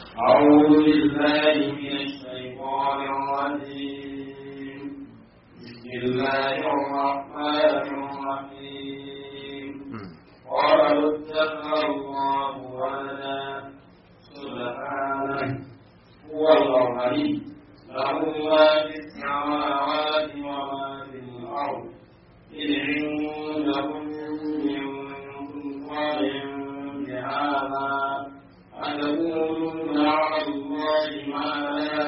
أعوذ بالله من الشيطان الرجيم بسم الله الرحمن الرحيم قالوا اتخذ الله ولدا سبحانه هو الغني له ما في السماوات وما في الأرض إن عندكم من سلطان بهذا أتقولون على الله ما لا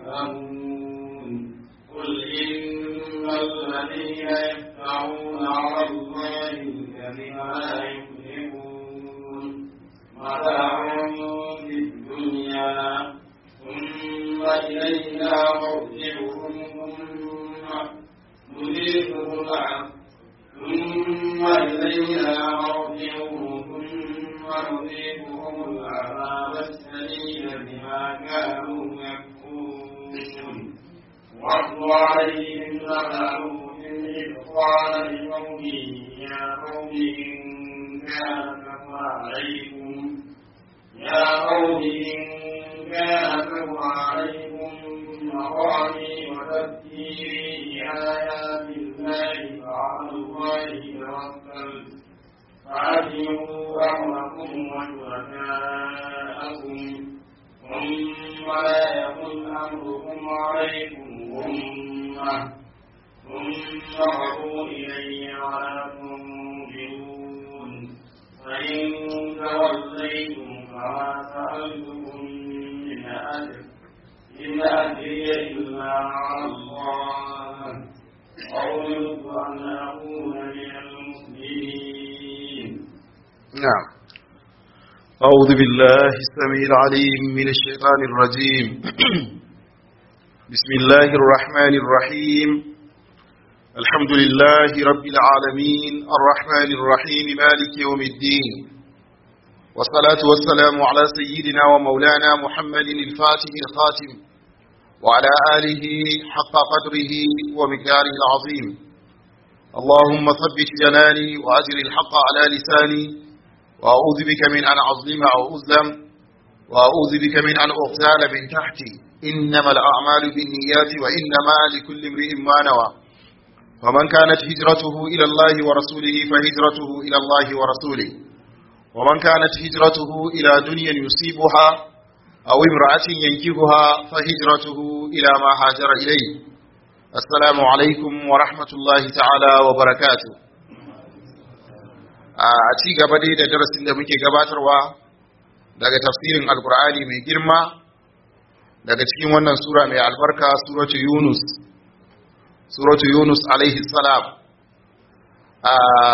تعلمون قل إن الذين يفترون على الله الكذب لا يفلحون متاع في الدنيا ثم إلينا مرجعهم ثم نذيقهم العذاب ثم إلينا مرجعهم ثم نذيقهم العذاب السليم بما كانوا يكفرون واتل عليهم نبأ إذ قال لقومه يا قوم إن كان كفر عليكم يا قوم إن كان كفر عليكم مقامي وتذكيري بآيات الله فعلى الله توكلت فأجمعوا أمركم وشركاءكم ثم لا يكن أمركم عليكم غمة ثم قضوا إلي ولا تنظرون فإن توليتم فما سألتكم من أجر إن أجري إلا على الله أمرت أن أكون من المسلمين نعم أعوذ بالله السميع العليم من الشيطان الرجيم بسم الله الرحمن الرحيم الحمد لله رب العالمين الرحمن الرحيم مالك يوم الدين والصلاة والسلام على سيدنا ومولانا محمد الفاتح الخاتم وعلى آله حق قدره ومقداره العظيم اللهم ثبت جناني وأجر الحق على لساني وأعوذ بك من أن أظلم أو أظلم وأعوذ بك من أن أغتال من تحتي إنما الأعمال بالنيات وإنما لكل امرئ ما نوى فمن كانت هجرته إلى الله ورسوله فهجرته إلى الله ورسوله ومن كانت هجرته إلى دنيا يصيبها أو امرأة ينكبها فهجرته إلى ما هاجر إليه السلام عليكم ورحمة الله تعالى وبركاته a ci gaba dai da darasin da muke gabatarwa daga tafsirin alkur'ani mai girma daga cikin wannan sura mai albarka suratu yunus suratu yunus alaihi salam a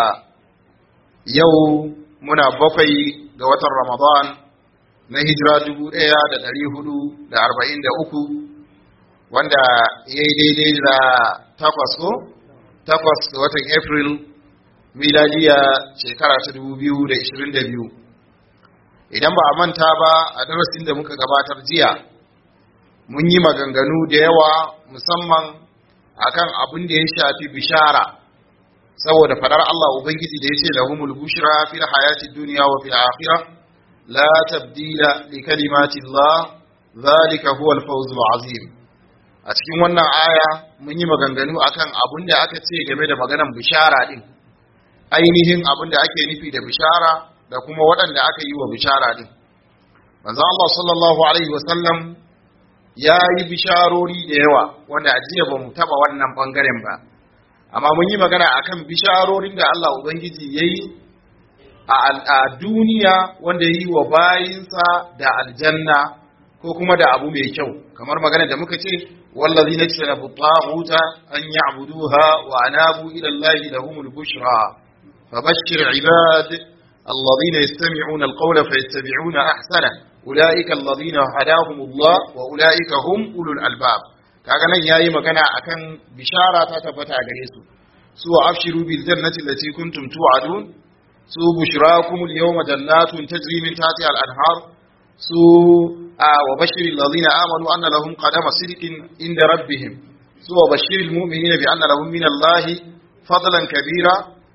yau muna bakwai ga watan ramadan na hijira dubu ɗaya da ɗari hudu da arba'in da uku wanda ya yi daidai da takwas ko takwas ga watan april miladiya shekara ta dubu biyu da ishirin da biyu idan ba a manta ba a darasin da muka gabatar jiya mun yi maganganu da yawa musamman akan abin da ya shafi bishara saboda fadar Allah Ubangiji da ya ce lahumul bushra fil hayati dunya wa fil akhirah la tabdila li kalimati Allah zalika huwa al-fawzul azim a cikin wannan aya mun yi maganganu akan abin da aka ce game da maganar bishara din ainihin abin da ake nufi da bishara da kuma waɗanda aka yi wa bishara din manzo Allah sallallahu alaihi wasallam ya yi bisharori da yawa wanda a jiya ba mu taɓa wannan ɓangaren ba amma mun yi magana akan bisharorin da Allah Ubangiji ya yi a duniya wanda ya yi wa bayinsa da aljanna ko kuma da abu mai kyau kamar magana da muka ce wallazi na kisa na butahuta an yi abuduha wa anabu ila Allah lahumul bushra fabashshir ibad الذين يستمعون القول فيتبعون أحسنه أولئك الذين هداهم الله وأولئك هم أولو الألباب kaga nan yayi magana akan bishara ta tabbata gare su su afshiru bil jannati allati kuntum tu'adun su bushrakum al yawma jannatun tajri min tahtiha al anhar su wa bashir alladhina amanu anna lahum qadama sidqin inda rabbihim su wa bashir al mu'minina bi anna lahum min allahi fadlan kabira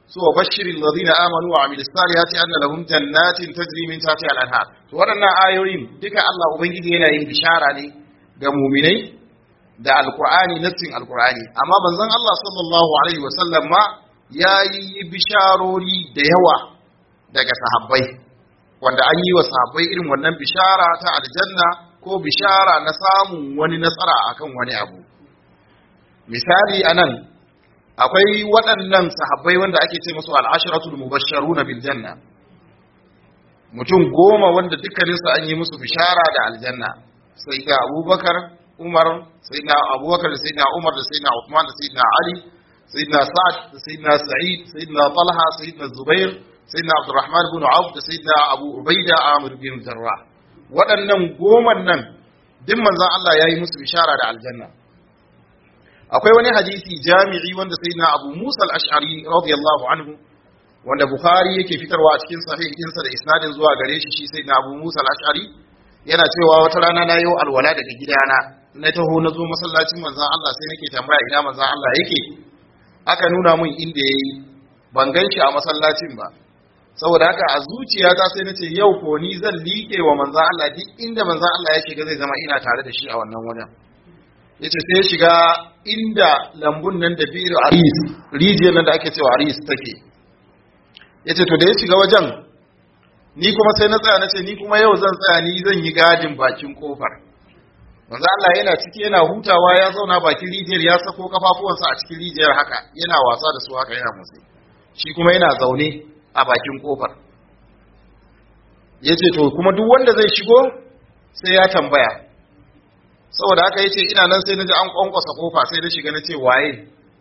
so wa bashiril ladina amanu wa amilus salihati anna lahum jannatin tajri min tahtiha al-anhar to waɗannan ayoyin duka Allah ubangiji yana yin bishara ne ga mu'minai da alqur'ani nassin alqur'ani amma manzon Allah sallallahu alaihi wasallam ma yayi bisharori da yawa daga sahabbai wanda an yi wa sahabbai irin wannan bishara ta aljanna ko bishara na samun wani nasara akan wani abu misali anan akwai waɗannan sahabbai wanda ake ce musu al'asharatul mubashsharuna bil janna mutum goma wanda dukkaninsu an yi musu bishara da aljanna sai da abubakar umar sai da abubakar da sai da umar da sai da uthman da sai da ali sai da sa'ad da sai da sa'id sai da talha sai da zubair sai da abdurrahman bin auf da sai da abu ubaida amir bin jarrah waɗannan goman nan duk manzon Allah ya yi musu bishara da aljanna akwai wani hadisi jami'i wanda sayyidina Abu Musa al-Ash'ari radiyallahu anhu wanda Bukhari yake fitarwa a cikin sahih ɗinsa da isnadin zuwa gare shi shi sayyidina Abu Musa al-Ash'ari yana cewa wata rana na yau alwala daga gidana na taho na zo masallacin manzon Allah sai nake tambaya ina manzon Allah yake aka nuna mun inda yayi ban gan shi a masallacin ba saboda haka a zuciyata sai nace yau ko ni zan liƙe wa manzon Allah duk inda manzon Allah yake ga zai zama ina tare da shi a wannan wajen yace sai ya shiga inda lambun nan da biyu aris rijiyar nan da ake cewa aris take yace to da ya shiga wajen ni kuma sai na tsaya na ce ni kuma yau zan tsaya ni zan yi gadin bakin kofar manzo Allah yana ciki yana hutawa ya zauna bakin rijiyar ya sako kafafuwansa a cikin rijiyar haka yana wasa da su haka yana motsi shi kuma yana zaune a bakin kofar yace to kuma duk wanda zai shigo sai ya tambaya saboda haka yace ina nan sai naji an kwankwasa kofa sai na shiga nace waye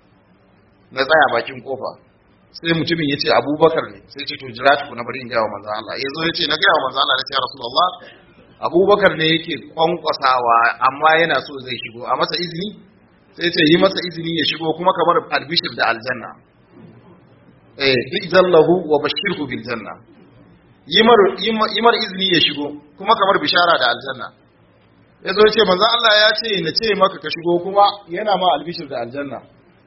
na tsaya bakin kofa sai mutumin yace Abubakar ne sai ce to jira ku na bari in ga manzo Allah yazo yace na ga manzo Allah nace ya Rasulullah Abubakar ne yake kwankwasawa amma yana so zai shigo a masa izini sai ce yi masa izini ya shigo kuma kamar albishir da aljanna eh ijallahu wa bashirhu bil janna yimar yimar izini ya shigo kuma kamar bishara da aljanna ya zo ce manzo Allah ya ce na ce maka ka shigo kuma yana ma albishir da aljanna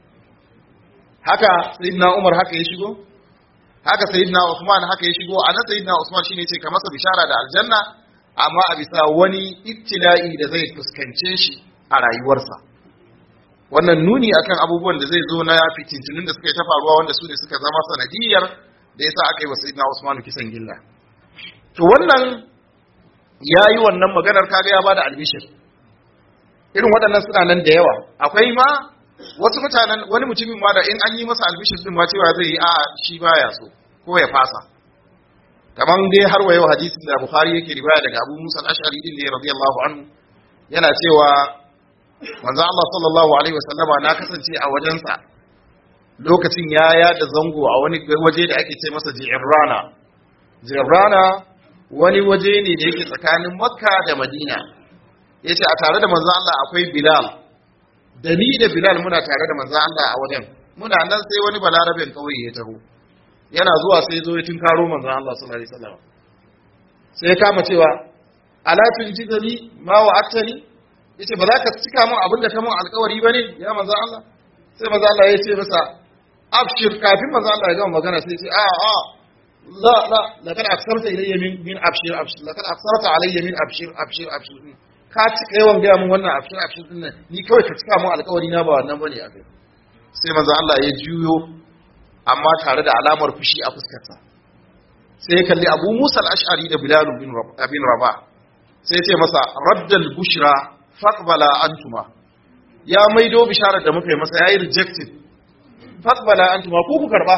haka sayyidina Umar haka ya shigo haka sayyidina Usman haka ya shigo anan sayyidina Usman shine ce ka masa bishara da aljanna amma a bisa wani ibtila'i da zai fuskance shi a rayuwarsa wannan nuni akan abubuwan da zai zo na fitintunin da suka yi ta faruwa wanda su ne suka zama sanadiyar da yasa aka yi wa sayyidina Usman kisan gilla to wannan ya yi wannan maganar kaga ya ba da albishir irin waɗannan suna nan da yawa akwai ma wasu mutanen wani mutumin ma da in an yi masa albishir din ma cewa zai yi a shi baya so ko ya fasa kamar dai har wa yau hadisin da bukhari yake riwaya daga abu musa al-ash'ari din ne radiyallahu anhu yana cewa manzo Allah sallallahu alaihi wasallama na kasance a wajensa lokacin ya yada zango a wani waje da ake ce masa ji'rana ji'rana wani waje ne da yake tsakanin makka da madina ya ce a tare da manzan Allah akwai bilal da ni da bilal muna tare da manzan Allah a wajen muna nan sai wani balarabin kawai ya taho yana zuwa sai zo ya tunkaro manzan Allah sallallahu alaihi wasallam sai ya kama cewa ala tunjidani ma wa'atani yace ba za ka cika min abin da ka min alƙawari bane ya manzan Allah sai manzan Allah ya ce masa abshir kafin manzan Allah ya gama magana sai ya ce a a لا لا لقد أكثرت إلي من من أبشر أبشر لقد أكثرت علي من أبشر أبشر أبشر ka cika yawan gaya mun wannan abshir abshir din nan ni kawai ka cika mun alƙawari na ba wannan bane a kai sai manzo Allah ya juyo amma tare da alamar fushi a fuskarsa sai ya kalli Abu Musa al-Ash'ari da Bilal bin bin Rabah sai ya ce masa raddal bushra faqbala antuma ya maido bisharar da muka yi masa yayi rejected faqbala antuma ko ku karba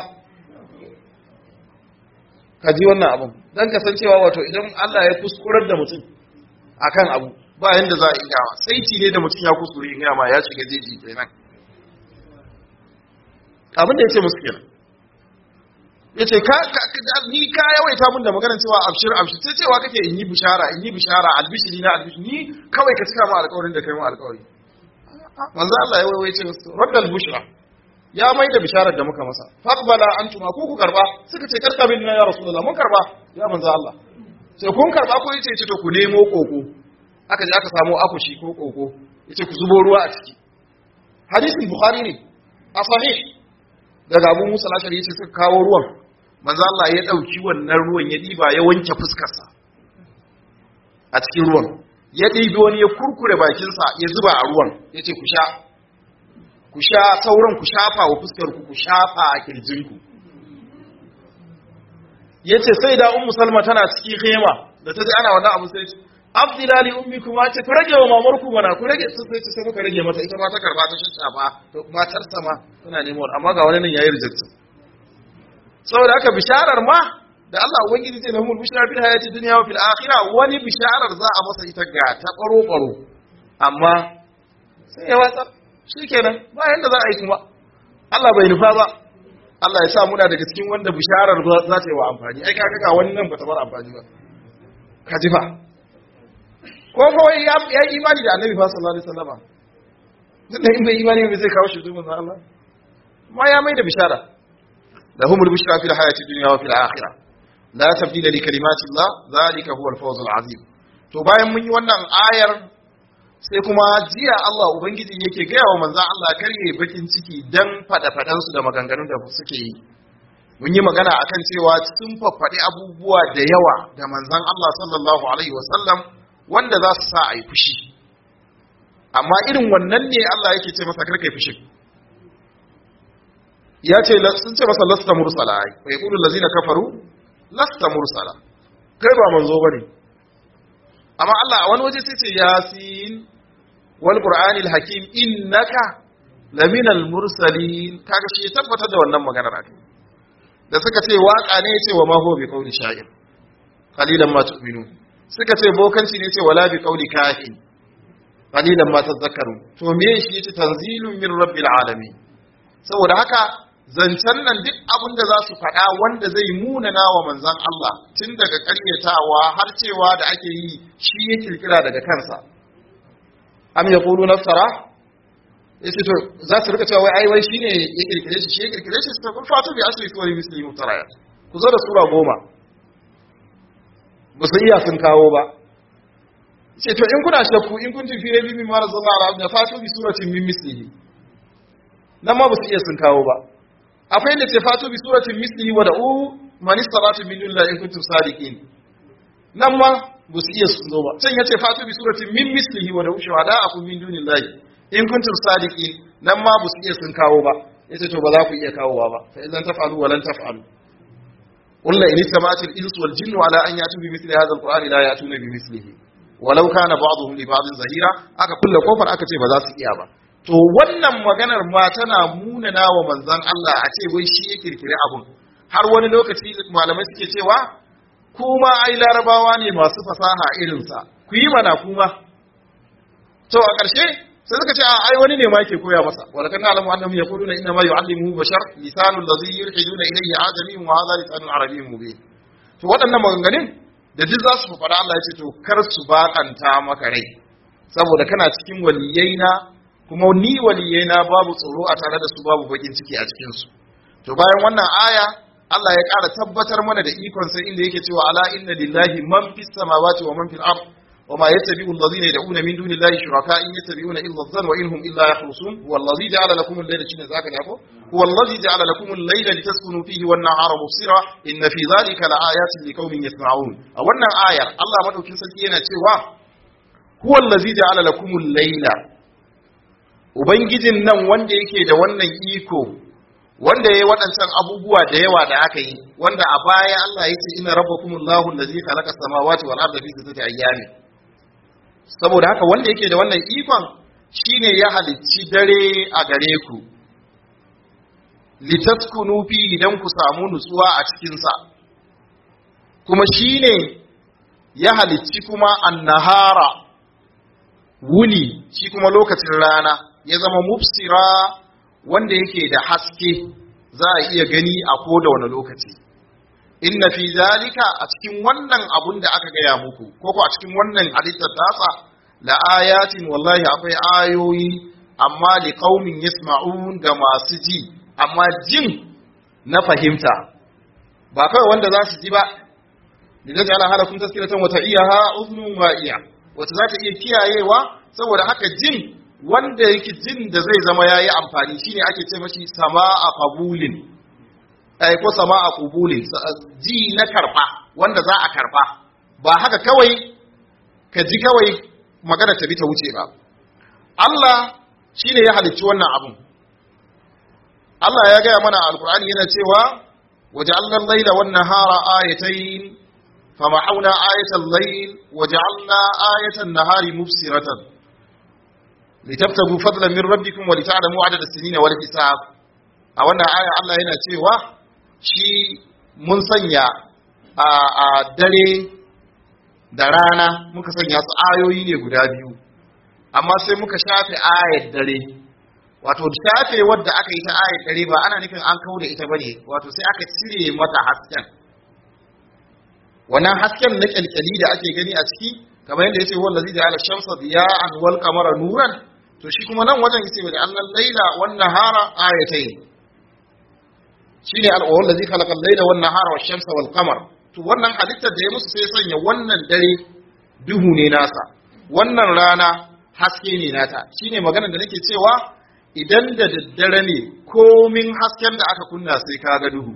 ka ji wannan abun don kasancewa wato idan Allah ya kuskurar da mutum akan abu ba yanda za a iya saiti ne da mutum ya kuskure in ma ya shiga jeji kenan abin da ya ce musu kenan ya ce ni ka yawaita mun da maganar cewa abshir abshir sai cewa kake in yi bishara in yi bishara albishiri na albishiri ni kawai ka cika mu alƙawarin da kai mu alƙawari manzo Allah ya waiwai ce musu raddal bushra ya mai da bisharar da muka masa faqbala antuma ku ku karba suka ce karka bin ya rasulullah mun karba ya manzo Allah sai kun karba ko yace ce to ku nemo koko aka je aka samu akushi ko koko yace ku zubo ruwa a ciki hadisin bukhari ne a sahih daga abu musa lashari yace suka kawo ruwan manzo Allah ya dauki wannan ruwan ya diba ya wanke fuskarsa a cikin ruwan ya ɗibi wani ya kurkure bakinsa ya zuba a ruwan ya ce ku sha ku sha sauran ku shafa wa fuskar ku ku shafa a kirjinku ya ce sai da ummu salma tana cikin hema da ta ji ana wannan abu sai ce abdilali ummi kuma ce ku rage wa mamar ku mana ku rage sai ce sai muka rage mata ita ma ta karba ta shafa to matar sama tana nemo amma ga wani nan yayi rejection saboda haka bisharar ma da Allah ubangiji zai lahumul bushra fil hayati dunya wa fil akhirah wani bisharar za a masa ita ga ta baro baro amma sai ya watsar shikenan ba yanda za a yi kuma Allah bai nufa ba Allah ya sa muna daga cikin wanda bisharar za ta yi wa amfani ai kaga ga wani nan ba ta bar amfani ba ka ji fa ko ko ya yi imani da Annabi fa sallallahu alaihi wasallam dan in bai imani bai zai kawo shi zuwa Allah ma ya mai da bishara lahumul bushra fil hayati dunya wa fil akhirah la tabdila li kalimati Allah zalika huwa al-fawz al-azim to bayan mun yi wannan ayar sai kuma jiya Allah ubangiji yake gaya wa manzon Allah karye bakin ciki dan fada fadan su da maganganun da suke yi mun yi magana akan cewa sun faffaɗi abubuwa da yawa da manzon Allah sallallahu alaihi wasallam wanda za su sa a yi fushi amma irin wannan ne Allah yake ce masa karkai fushi ya ce sun ce masa lasta mursala ai wa yaqulu allazina kafaru lasta mursala kai ba manzo bane amma Allah a wani waje sai ce yasin wal qur'anil hakim innaka laminal mursalin kaga shi tabbatar da wannan maganar akai da suka ce waka ne ce wa ma huwa bi qawli sha'ir qalilan ma tu'minu suka ce bokanci ne ce wala bi qawli kahin qalilan ma tadhakkaru to me shi yace tanzilun min rabbil alamin saboda haka zancen nan duk abin da za su faɗa wanda zai munana wa manzan Allah tun daga ƙaryatawa har cewa da ake yi shi ya kirkira daga kansa am ya ƙulu naftara ya ce to za su rika cewa wai ai wai shi ne ya kirkire shi shi ya kirkire shi su kun fatu bi asiri suwari misli muftarayat ku zo da sura goma ba su iya sun kawo ba ce to in kuna shakku in kun tafi rabi min mara zalla ala abda fatu bi suratin min mislihi nan ma ba su iya sun kawo ba akwai da ce fatu bi suratin mislihi wa da'u man istata'tum min dunillahi in kuntum sadiqin nan ma ba su iya sun zo ba can yace fatu bi suratin min mislihi wa da'u shuhada'akum min dunillahi in kuntum sadiqin nan ma ba su iya sun kawo ba yace to ba za ku iya kawowa ba fa idan taf'alu wa lan taf'alu قل إن اجتمعت الإنس والجن على أن يأتوا بمثل هذا القرآن لا يأتون بمثله ولو كان بعضهم لبعض ظهيرا aka kulle kofar aka ce ba za su iya ba to wannan maganar ma tana munana wa manzon Allah a ce wai shi ya kirkiri abun har wani lokaci malamai suke cewa kuma ai larabawa ne masu fasaha irinsa ku yi mana kuma to a ƙarshe sai suka ce a ai wani ne ma yake koya masa wala kana alamu annahum yaquluna inna ma yu'allimuhu bashar lisanu allazi yulhiduna ilayhi ajami wa hadha lisanun arabiyyun mubin to waɗannan maganganun da duk za su faɗa Allah ya ce to kar su bakanta maka rai saboda kana cikin waliyaina kuma ni waliyaina babu tsoro a tare da su babu bakin ciki a cikin su to bayan wannan aya Allah ya ƙara tabbatar mana da ikon sai inda yake cewa ala inna lillahi man fis samawati wa man fil ard wa ma yattabi'u alladhina yad'una min dunillahi shuraka in yattabi'una illa adh-dhanna wa inhum illa yakhrusun huwa alladhi ja'ala lakum al-layla shine zaka ne ko huwa alladhi ja'ala lakum al-layla litaskunu fihi wan-nahara mubsira inna fi dhalika laayatin liqaumin yasma'un a wannan ayar Allah madaukin sarki yana cewa huwa alladhi ja'ala lakum al-layla ubangijin nan wanda yake da wannan iko wanda ya yi waɗancan abubuwa da yawa da aka yi wanda a baya Allah ya ce ina rabbakumullahu allazi khalaqa samawati wal arda fi sittati ayyamin saboda haka wanda yake da wannan ikon shine ya halicci dare a gare ku litaskunu fi idan ku samu nutsuwa a cikin sa kuma shine ya halicci kuma annahara wuni shi kuma lokacin rana ya zama mubsira wanda yake da haske za a iya gani a koda wani lokaci inna fi zalika a cikin wannan abun da aka gaya muku ko ko a cikin wannan halittar tasa la ayatin wallahi akwai ayoyi amma li qaumin yasma'un ga masu ji amma jin na fahimta ba kawai wanda za su ji ba lidan ala halakum tazkiratan wa ta'iyaha udhunun wa'iya wata za ta iya kiyayewa saboda haka jin wanda yake jin da zai zama yayi amfani shine ake ce mashi sama'a qabulin ai ko sama'a qabulin ji na karfa wanda za a karfa ba haka kawai ka ji kawai magana ta bi ta wuce ba Allah shine ya halicci wannan abun Allah ya gaya mana a alkur'ani yana cewa waja'alna al-laila wan-nahara ayatayn famahawna ayatal layl waja'alna ayatan nahari mubsiratan litabtagu fadlan min rabbikum wa lita'lamu 'adada as-sinina wal hisab a wannan aya Allah yana cewa shi mun sanya a, a dare da rana muka sanya su ayoyi ne guda biyu amma sai muka shafe ayar dare wato shafe wadda aka yi ta ayar dare ba ana nufin an kawo da ita bane wato sai aka cire mata hasken wannan hasken na kyalkyali da ake gani a ciki kamar yadda yace wallazi ja'ala shamsa diya'an wal qamara nuran to shi kuma nan wajen yace da annal laila wan nahara ayatayn shine al-awwal ladzi khalaqa al-laila wan nahara wash shamsa wal qamar to wannan halittar da ya musu sai sanya wannan dare duhu ne nasa wannan rana haske ne nata shine maganar da nake cewa idan da daddare ne komin hasken da aka kunna sai kaga duhu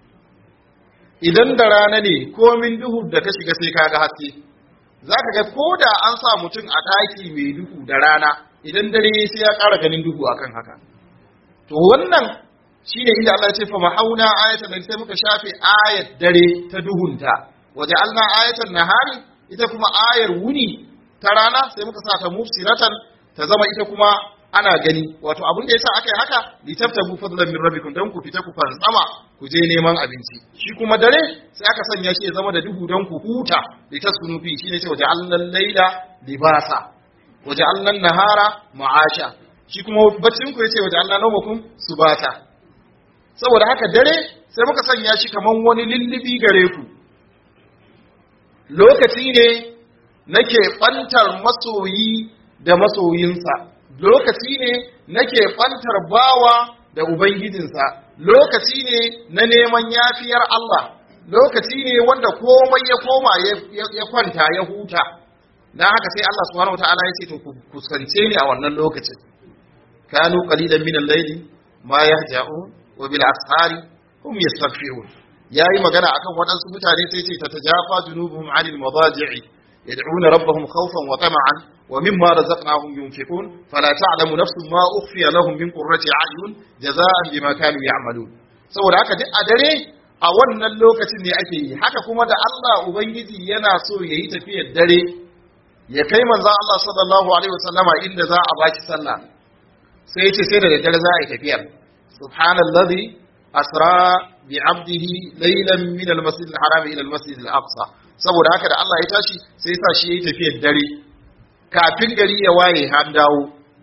idan da rana ne komin duhu da ka shiga sai kaga haske za ka ga ko da an sa mutum a ɗaki mai duhu da rana idan dare sai ya ƙara ganin duhu akan haka to wannan shine inda Allah ya ce fa mahauna ayatan nan sai muka shafe ayat dare ta duhunta waje Allah ayatan nahari ita kuma ayar wuni ta rana sai muka sa ta mufsiratan ta zama ita kuma ana gani wato abin da yasa aka yi haka litaftabu fadlan min rabbikum dan ku fita ku fantsama ku je neman abinci shi kuma dare sai aka sanya shi ya zama da duhu dan ku huta litaskunu fi shine ce waje Allah laila libasa waje Allah nahara ma'asha shi kuma baccin ku yace waje Allah nawmakum subata saboda haka dare sai muka sanya shi kaman wani lullubi gare ku lokaci ne nake ɓantar masoyi da masoyinsa lokaci ne nake ɓantar bawa da ubangijinsa lokaci ne na neman yafiyar Allah lokaci ne wanda komai ya koma ya kwanta ya huta na haka sai Allah subhanahu wataala ya ce to ku kuskance ni a wannan lokacin kanu qalilan min al-layli ma yahja'un wa bil ashari hum yastaghfirun yayi magana akan waɗansu mutane sai ce tatajafa junubuhum 'anil madaji'i yad'una rabbahum khawfan wa tama'an wa mimma razaqnahum yunfiqun fala ta'lamu nafsun ma ukhfiya lahum min qurrati a'yun jazaa'an bima kanu ya'malun saboda haka duk a dare a wannan lokacin ne ake yi haka kuma da Allah ubangiji yana so yayi tafiyar dare ya kai manzon Allah sallallahu alaihi wasallama inda za a baki sallah sai ya ce sai da daddare za a yi tafiyar subhanallazi asra bi abdihi laylan min al-masjid al-haram ila al-masjid al-aqsa saboda haka da Allah ya tashi sai ya sa shi yayi tafiyar dare kafin gari ya waye har dawo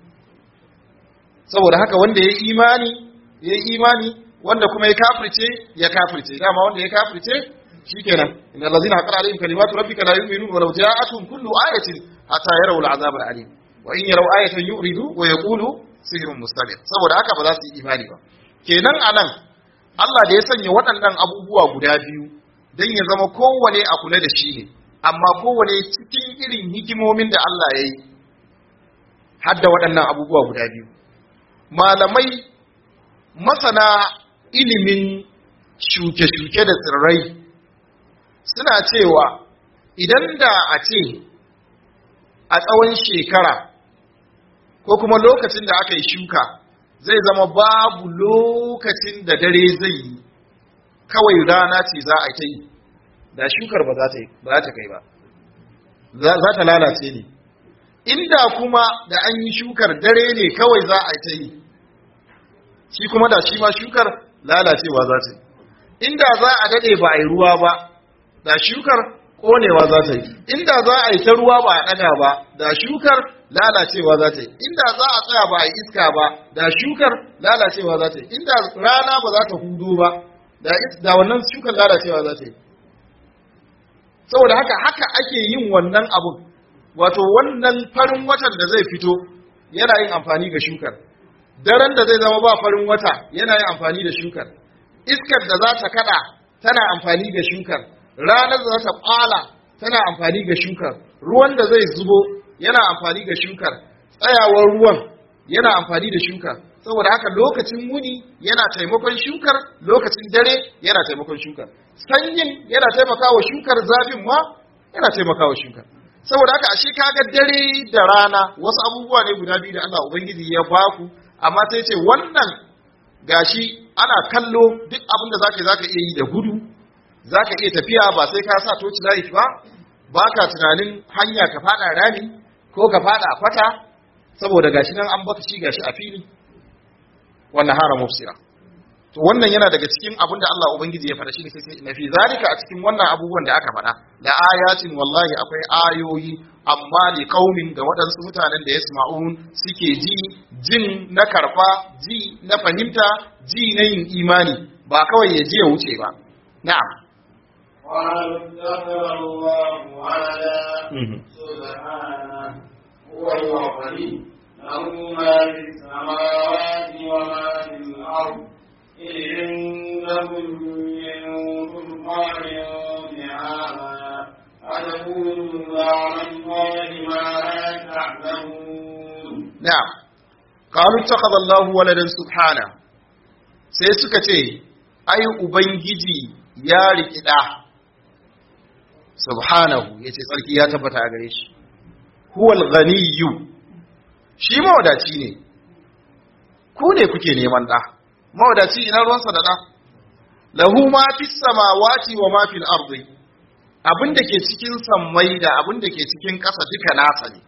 saboda haka wanda ya imani ya imani wanda kuma ya kafirce ya kafirce dama wanda ya kafirce shikenan inna allazina haqqara alaihim kalimatu rabbika la yu'minun wa law ja'atuhum kullu ayatin hatta yarawu al-'adhab al-alim wa in yaraw ayatan yu'ridu wa yaqulu sihrun mustamir saboda haka ba za su yi imani ba kenan anan Allah da ya sanya waɗannan abubuwa guda biyu don ya zama kowane a kula da shi ne amma kowane cikin irin hikimomin da Allah ya yi hadda waɗannan abubuwa guda biyu malamai masana ilimin shuke-shuke da tsirrai suna cewa idan da a ce a tsawon shekara ko kuma lokacin da aka yi shuka zai zama babu lokacin da dare zai yi kawai rana ce za a ta yi da shukar ba za ta kai ba za ta lalace ne inda kuma da an yi shukar dare ne kawai za a ta yi shi kuma da shi ma shukar lalacewa za ta yi inda za a dade ba a yi ruwa ba da shukar konewa za ta yi inda za a yi ta ruwa ba a ɗaga ba da shukar lalacewa za ta yi inda za a tsaya ba a yi iska ba da shukar lalacewa za ta yi inda rana ba za ta hudu ba da wannan shukar lalacewa za ta yi saboda haka haka ake yin wannan abun wato wannan farin watan da zai fito yana yin amfani ga shukar daren da zai zama ba farin wata yana yin amfani da shukar iskar da za ta kada tana amfani ga shukar ranar da za ta kwala tana amfani ga shukar ruwan da zai zubo yana amfani ga shukar tsayawar ruwan yana amfani da shuka saboda haka lokacin wuni yana taimakon shukar lokacin dare yana taimakon shukar sanyin yana taimakawa shukar zafin ma yana taimakawa shukar saboda haka ashe kaga dare da rana wasu abubuwa ne guda biyu da Allah ubangiji ya baku amma sai ce wannan gashi ana kallo duk abin da zaka zaka iya yi da gudu zaka iya tafiya ba sai ka sa toci light ba baka tunanin hanya ka fada rami ko ka fada a kwata saboda gashi nan an baka shi gashi a fili wannan hara mufsira to wannan yana daga cikin abin da Allah ubangiji ya faɗa shi ne sai na fi zalika a cikin wannan abubuwan da aka faɗa da ayatin wallahi akwai ayoyi amma li qaumin ga waɗansu mutanen da yasma'un suke ji jin na karfa ji na fahimta ji na yin imani ba kawai ya ji ya wuce ba na'am قالوا اتخذ الله ولدا سبحانه هو الغني له ما في السماوات وما في الأرض إن عندكم من سلطان بهذا أتقولون على الله ما لا تعلمون na'am qalu ittakhadha Allahu waladan subhana sai suka ce ai ubangiji ya riki da subhanahu yace tsarki ya tabbata a gare shi huwal ghaniyyu shi mawadaci ne ku ne kuke neman da mawadaci ina ruwansa da da lahu ma fis samawati wa ma fil ardi abinda ke cikin sammai da abinda ke cikin ƙasa duka nasa ne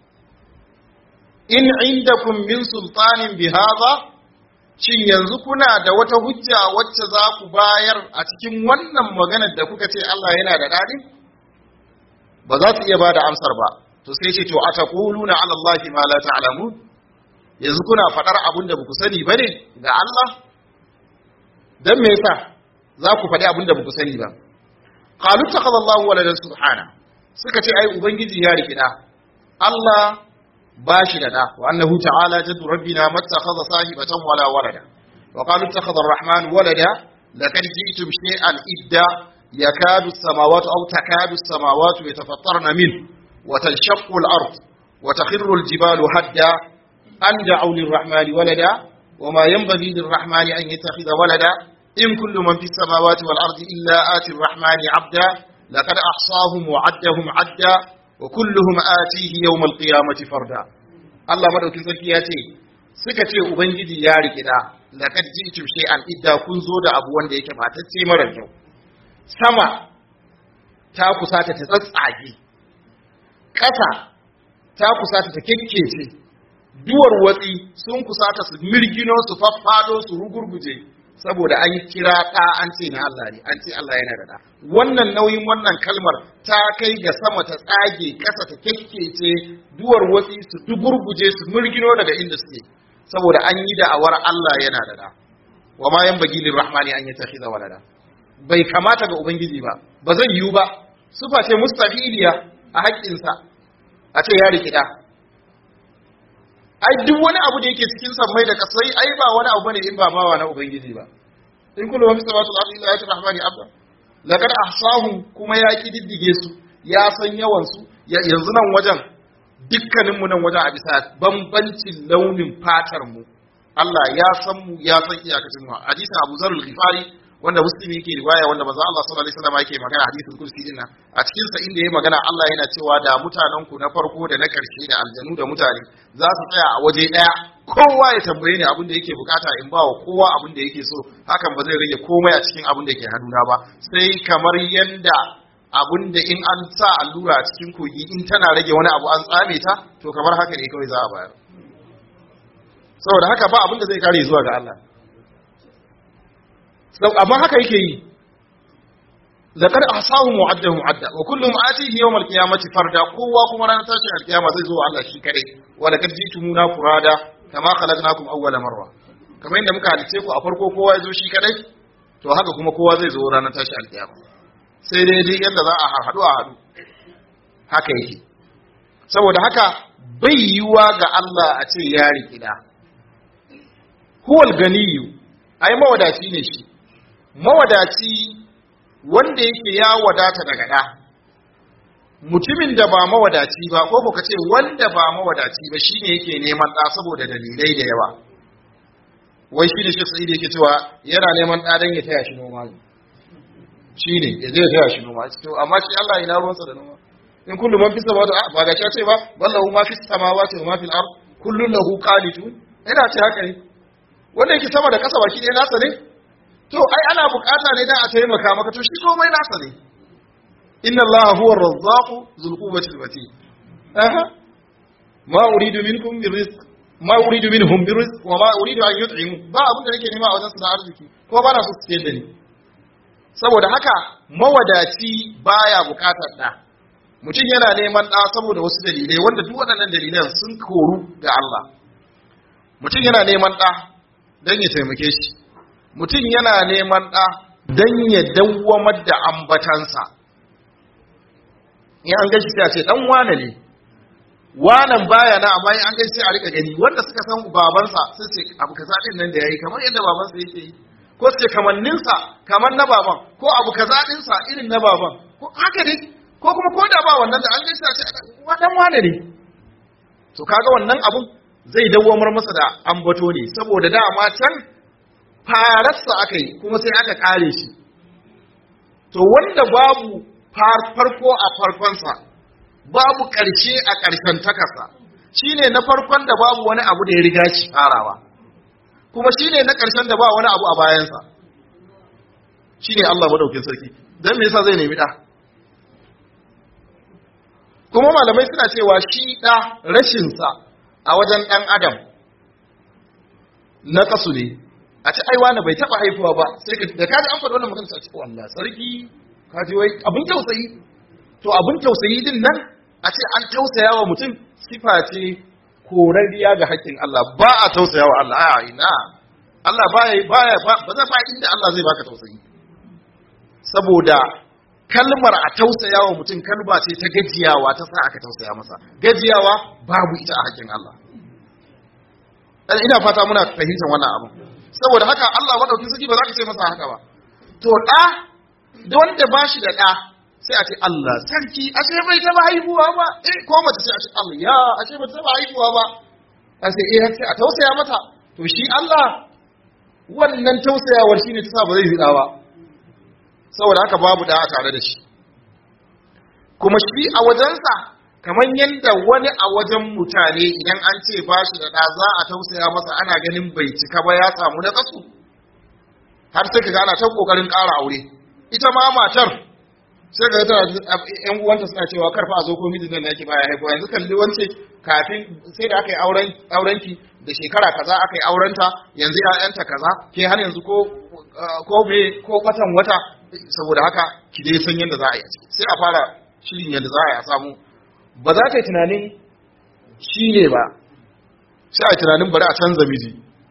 in indakum min sultanin bihadha shin yanzu kuna da wata hujja wacce za ku bayar a cikin wannan maganar da kuka ce Allah yana da dadi ba za su iya bada amsar ba to sai ce to ataquluna ala allahi ma la ta'lamun yanzu kuna fadar abin da baku sani bane ga Allah dan me yasa za ku faɗi abin da baku sani ba qalu takhadha Allahu waladan subhana suka ce ai ubangiji ya rikida Allah ba shi da da wa annahu ta'ala jaddu rabbina mattakhadha sahibatan wala walada wa qalu ittakhadha ar-rahman walada laqad ji'tum shay'an idda yakadu as-samawati aw takadu as-samawati yatafattarna min wa tanshaqqu al-ard wa takhirru al-jibalu hadda an da'u lir-rahmani walada وما ينبغي للرحمن أن يتخذ ولدا إن كل من في السماوات والأرض إلا آتي الرحمن عبدا لقد أحصاهم وعدهم عدا وكلهم آتيه يوم القيامة فردا الله مدوكي sarki ya ce suka ce ubangiji ya rike da laqad ji'tum shay'an idda kun zo da abu wanda yake batacce mara kyau sama ta kusata ta tsatsage ƙasa ta kusata ta kekkece duwar watsi sun kusata su mirgino su faffado su rugurguje saboda an kira ɗa an ce na Allah ne an ce Allah yana da ɗa wannan nauyin wannan kalmar ta kai ga sama ta tsage ƙasa ta kekkece duwar watsi su dugurguje su mirgino daga inda suke saboda an yi da'awar Allah yana da ɗa wa ma yan bagi rahmani an yattakhidha walada bai kamata ga ubangiji ba ba zai yiwu ba sufa ce mustahiliya a haƙƙinsa a ce ya rikida ai duk wani abu da yake cikin sammai da kasai ai ba wani abu bane in ba bawa na ubangiji ba in kullu ma fi samawati wal ardi illa yati rahmani abda laqad ahsahum kuma ya kididdige su ya san yawan su yanzu nan wajen dukkanin mu nan wajen a bisa bambancin launin fatar mu Allah ya san mu ya san iyakacin mu hadisin Abu Zarul Ghifari wanda muslimi yake riwaya wanda manzo Allah sallallahu alaihi wasallam yake magana hadisin kursi din nan a cikin sa inda yayi magana Allah yana cewa da mutanen ku na farko da na karshe da aljanu da mutane za su tsaya a waje daya kowa ya tambaye ni abin da yake bukata in ba wa kowa abin da yake so hakan ba zai rage komai a cikin abin da ke hannuna ba sai kamar yanda abin da in an sa allura a cikin kogi in tana rage wani abu an tsame ta to kamar haka ne kawai za a bayar saboda haka ba abin da zai kare zuwa ga Allah amma haka yake yi laqad ahsahum wa addahum adda wa kullum atihi yawm al-qiyamati farda kowa kuma ranar tashin al-qiyama zai zo Allah shi kadai wa laqad jitumuna furada kama khalaqnakum awwala marra kamar yadda muka halice ku a farko kowa ya zo shi kadai to haka kuma kowa zai zo ranar tashin al-qiyama sai dai dai yadda za a haɗu a haɗu haka yake saboda haka bai yiwa ga Allah a ce ya rikida huwal ganiyu ai mawadaci ne shi mawadaci wanda yake ya wadata daga ɗa mutumin da ba mawadaci ba ko ka ce wanda ba mawadaci ba shine yake neman ɗa saboda dalilai da yawa wai shine shi sa'id yake cewa yana neman ɗa don ya taya shi noma shine ya je ya taya shi noma to amma shi Allah ina ruwansa da noma in kullu man fi samawati ba ga ce ba wallahu ma fi samawati wa ma fil ard kullun lahu qanitun ina ce haka ne wanda yake sama da kasa baki ɗaya nasa ne to ai ana bukata ne dan a taimaka maka to shi komai nasa ne inna allaha huwa ar-razzaq dhul quwwati al-matin aha ma uridu minkum min rizq ma uridu minhum min rizq wa ma uridu an yut'imu ba abin da nake nema a wajen su na arziki ko ba na so su da ni saboda haka mawadaci baya bukatar da mutum yana neman da saboda wasu dalilai wanda duk waɗannan dalilan sun koru ga Allah mutum yana neman da don ya taimake shi mutum yana neman ɗa don ya dawwamar da ambatansa in an gashi sai a ce ɗan wane ne wanan baya na amma in an gashi sai a rika gani wanda suka san babansa sai ce abu kaza din nan da yayi kamar yadda babansa yake yi ko su ce kamanninsa kamar na baban ko abu kaza ɗinsa irin na baban ko haka ne ko kuma ko da ba wannan da an gashi sai a ce ɗan wane ne to kaga wannan abun zai dawwamar masa da ambato ne saboda dama can fararsa aka yi kuma sai aka kare shi to wanda babu farko a farkonsa babu ƙarshe a ƙarshen takasa shine na farkon da babu wani abu da ya riga shi farawa kuma shine na ƙarshen da ba wani abu a bayansa shine Allah madaukin sarki dan me yasa zai nemi da kuma malamai suna cewa shi da rashinsa a wajen ɗan adam na kasu ne a ci aiwa na bai taɓa haifuwa ba sai ka da kaji an faɗi wannan magana ce wallah sarki kaji wai abin tausayi to abin tausayi din nan a ce an tausaya wa mutum sifa ce korariya ga haƙƙin Allah ba a tausaya wa Allah a ina Allah baya baya ba zai ba inda Allah zai baka tausayi saboda kalmar a tausaya wa mutum kalma ce ta gajiyawa ta sa aka tausaya masa gajiyawa babu ita a haƙƙin Allah dan ina fata muna fahimtar wannan abu saboda haka Allah madaukin sarki ba za ka ce masa haka ba to da da wanda ba shi da da sai a ce Allah sarki ashe bai taba haihuwa ba eh ko mace sai a ce Allah ya ashe bai taba haihuwa ba a ce eh sai a tausaya mata to shi Allah wannan tausayawar shine ta sa ba zai zida ba saboda haka babu da tare da shi kuma shi a wajensa kamar yadda wani a wajen mutane idan an ce ba shi da ɗa za a tausaya masa ana ganin bai cika ba ya samu na kasu har sai kaga ana ta kokarin ƙara aure ita ma matar sai ga tana ƴan uwanta suna cewa karfa a zo ko mijin nan yake baya haihuwa yanzu kalli wance kafin sai da aka yi auren aurenki da shekara kaza aka yi aurenta yanzu ƴaƴanta kaza ke har yanzu ko ko me ko watan wata saboda haka ki dai san yadda za a yi sai a fara shirin yadda za a yi a samu ba za ta yi tunanin shi ne ba sai a yi tunanin bari a canza miji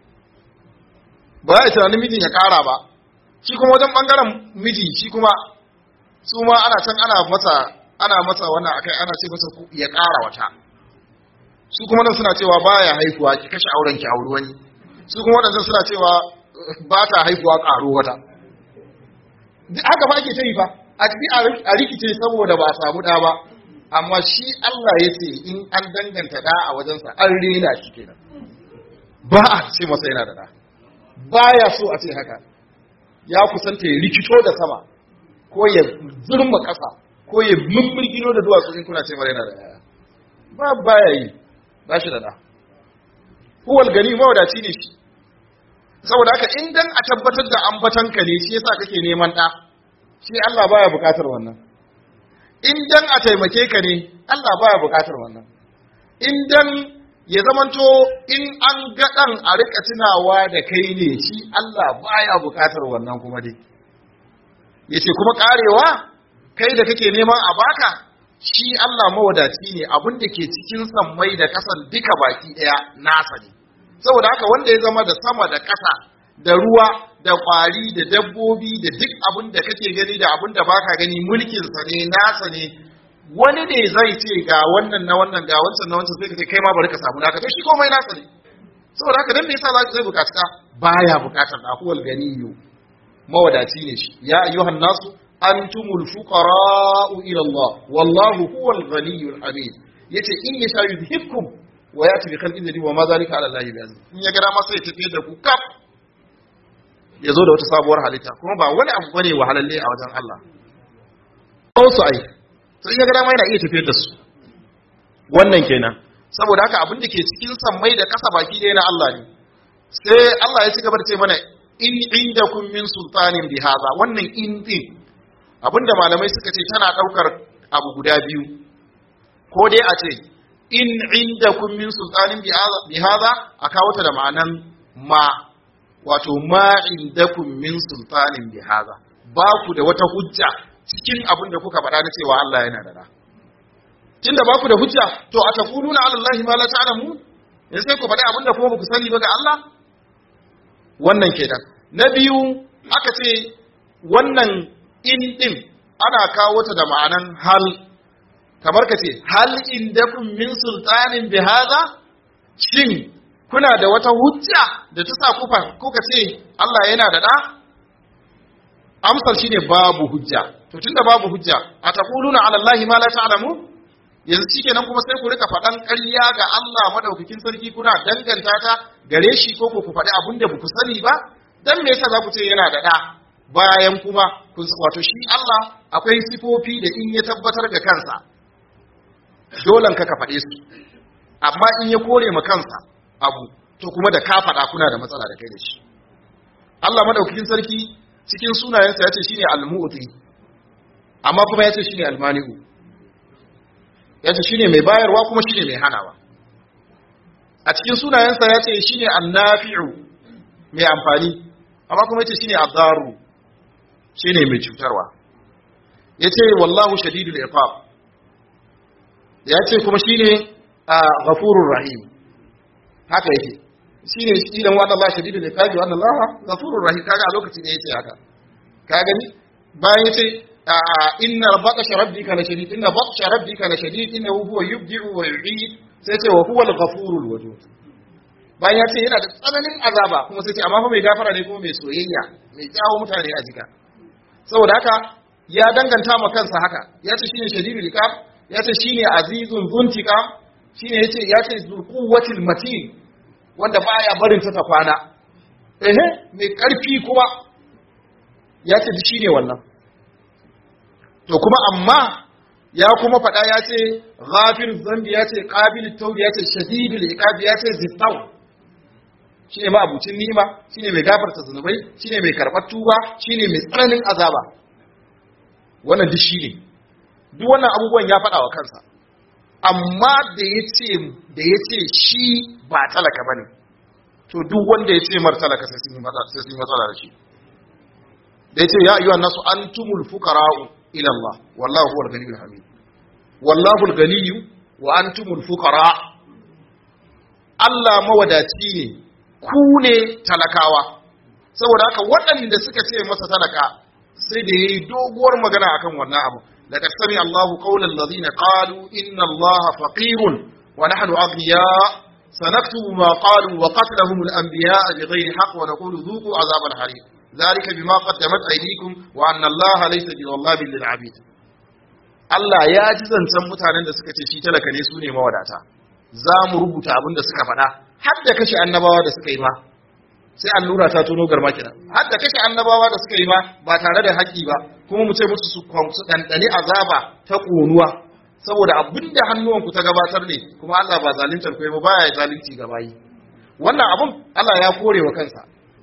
ba za a yi tunanin mijin ya kara ba shi kuma wajen bangaren miji shi kuma su ma ana can ana masa ana masa wannan akai ana ce masa ya kara wata su kuma nan suna cewa baya haihuwa ki kashe auren ki auri wani su kuma wadannan suna cewa ba ta haihuwa karo wata haka ba ke ta yi fa a rikice saboda ba a samu ɗa ba amma shi Allah ya ce in an danganta ɗa a wajensa an rena shi kenan ba a ce masa yana da ɗa ba ya so a ce haka ya kusanta ya rikito da sama ko ya zurma ƙasa ko ya mummurgino da duwatsu in kuna ce mara yana da ɗaya ba ba ya yi ba shi da ɗa huwal gani mawadaci ne shi saboda haka in dan a tabbatar da ambatanka ne shi yasa kake neman ɗa shi Allah baya bukatar wannan in dan a taimake ka ne Allah baya bukatar wannan in dan ya zamanto in an ga dan a rika tunawa da kai ne shi Allah baya bukatar wannan kuma dai yace kuma karewa kai da kake neman a baka shi Allah mawadaci ne abin da ke cikin sammai da kasan duka baki daya nasa ne saboda haka wanda ya zama da sama da kasa da ruwa da kwari da dabbobi da duk abin da kake gani da abin da baka gani mulkinsa ne nasa ne wani ne zai ce ga wannan na wannan ga wancan na wancan sai ka ce kai ma bari ka samu naka to shi komai nasa ne saboda haka dan me yasa zai bukaci ka baya bukatar da huwal ganiyu mawadaci ne shi ya ayyuhan nasu antumul fuqara'u ila Allah wallahu huwal ghaniyyul hamid yace in yasha yudhibkum wa yati bi khalqin jadid wa ma zalika ala Allah bi'aziz in ya ga dama sai ya tafi da ku kaf ya zo da wata sabuwar halitta kuma ba wani abu bane wahalalle a wajen Allah ko su ai to in ya ga dama yana iya tafiyar da su wannan kenan saboda haka abin da ke cikin sammai da kasa baki da na Allah ne sai Allah ya ci gaba da ce mana in indakum min sultanin bi hadha wannan in din abinda malamai suka ce tana daukar abu guda biyu ko dai a ce in indakum min sultanin bi hadha a kawo ta da ma'anan ma wato ma indakum min sultanin bi hadha ba ku da wata hujja cikin abin da kuka faɗa na cewa Allah yana da da tunda ba ku da hujja to a taquluna ala allahi ma la ta'lamu yanzu sai ku faɗi abin da kuma ba ku sani ba ga Allah wannan kenan na biyu aka ce wannan in din ana kawo ta da ma'anan hal kamar ka ce hal indakum min sultanin bi hadha shin kuna da wata hujja da ta sa kuka kuka ce Allah yana da da amsar shine babu hujja to tunda babu hujja ataquluna ala allahi ma la ta'lamu yanzu shikenan kuma sai ku rika faɗan ƙarya ga Allah madaukakin sarki kuna danganta ta gare shi ko ku faɗi abin da ku sani ba dan me yasa za ku ce yana da ɗa bayan kuma kun wato shi Allah akwai sifofi da in ya tabbatar ga kansa dolan ka ka faɗe su amma in ya kore ma kansa abu to kuma da ka faɗa kuna da matsala da kai da shi Allah madaukakin sarki cikin sunayensa ya ce shine al-mu'ti amma kuma ya ce shine al-mani'u ya ce shine mai bayarwa kuma shine mai hanawa a cikin sunayensa ya ce shine annafi'u mai amfani amma kuma ya ce shine addaru shine mai cutarwa ya ce wallahu shadidul iqab ya ce kuma shine ghafurur rahim haka yake shine idan wa Allah shadidul iqab wa Allah ghafurur rahim kaga a lokaci ne yace haka ka gani bayan yace inna batsha rabbika la shadid inna batsha rabbika la shadid innahu huwa yubdi'u wa yu'id sai ce wa huwa al-ghafurul wadud bayan ya ce yana da tsananin azaba kuma sai ce amma fa mai gafara ne kuma mai soyayya mai jawo mutane a jika saboda haka ya danganta ma kansa haka ya ce shine shadidul iqab ya ce shine azizun zuntika shine yace ya ce zulquwatil matin wanda baya barin ta ta kwana ehe mai karfi kuma ya ce shine wannan to kuma amma ya kuma faɗa ya ce ghafir zambi ya ce qabil tawbi ya ce shadidul iqab ya ce zittaw shine ma abucin ni'ima shine mai gafarta zunubai shine mai karɓar tuba shine mai tsananin azaba wannan duk shine duk wannan abubuwan ya faɗa wa kansa amma da ya ce da ya ce shi ba talaka bane to duk wanda ya ce mar talaka sai sun yi matsala da shi da ya ce ya ayyuhan nasu antumul fuqara'u ila Allah wallahu huwal ghaniyyul hamid wallahu al-ghaniyyu wa antumul fuqara Allah mawadaci ne ku ne talakawa saboda haka waɗanda suka ce masa talaka sai da yayi doguwar magana akan wannan abu laqad sami Allahu qawlan ladina qalu inna Allaha faqirun wa nahnu aghniya سنكتب ما قالوا وقتلهم الأنبياء بغير حق ونقول ذوقوا عذاب الحريق ذلك بما قدمت أيديكم وأن الله ليس بظلام للعبيد Allah ya ji zancen mutanen da suka ce shi talaka ne su ne mawadata za mu rubuta abin da suka faɗa har da kashe annabawa da suka yi ma sai allura ta tono garma kina har da kashe annabawa da suka yi ma ba tare da haƙƙi ba kuma mu ce musu su su ɗanɗani azaba ta ƙonuwa saboda abin da hannuwanku ta gabatar ne kuma Allah ba zaluntar kai ba baya zalunci ga bayi wannan abun Allah ya kore wa kansa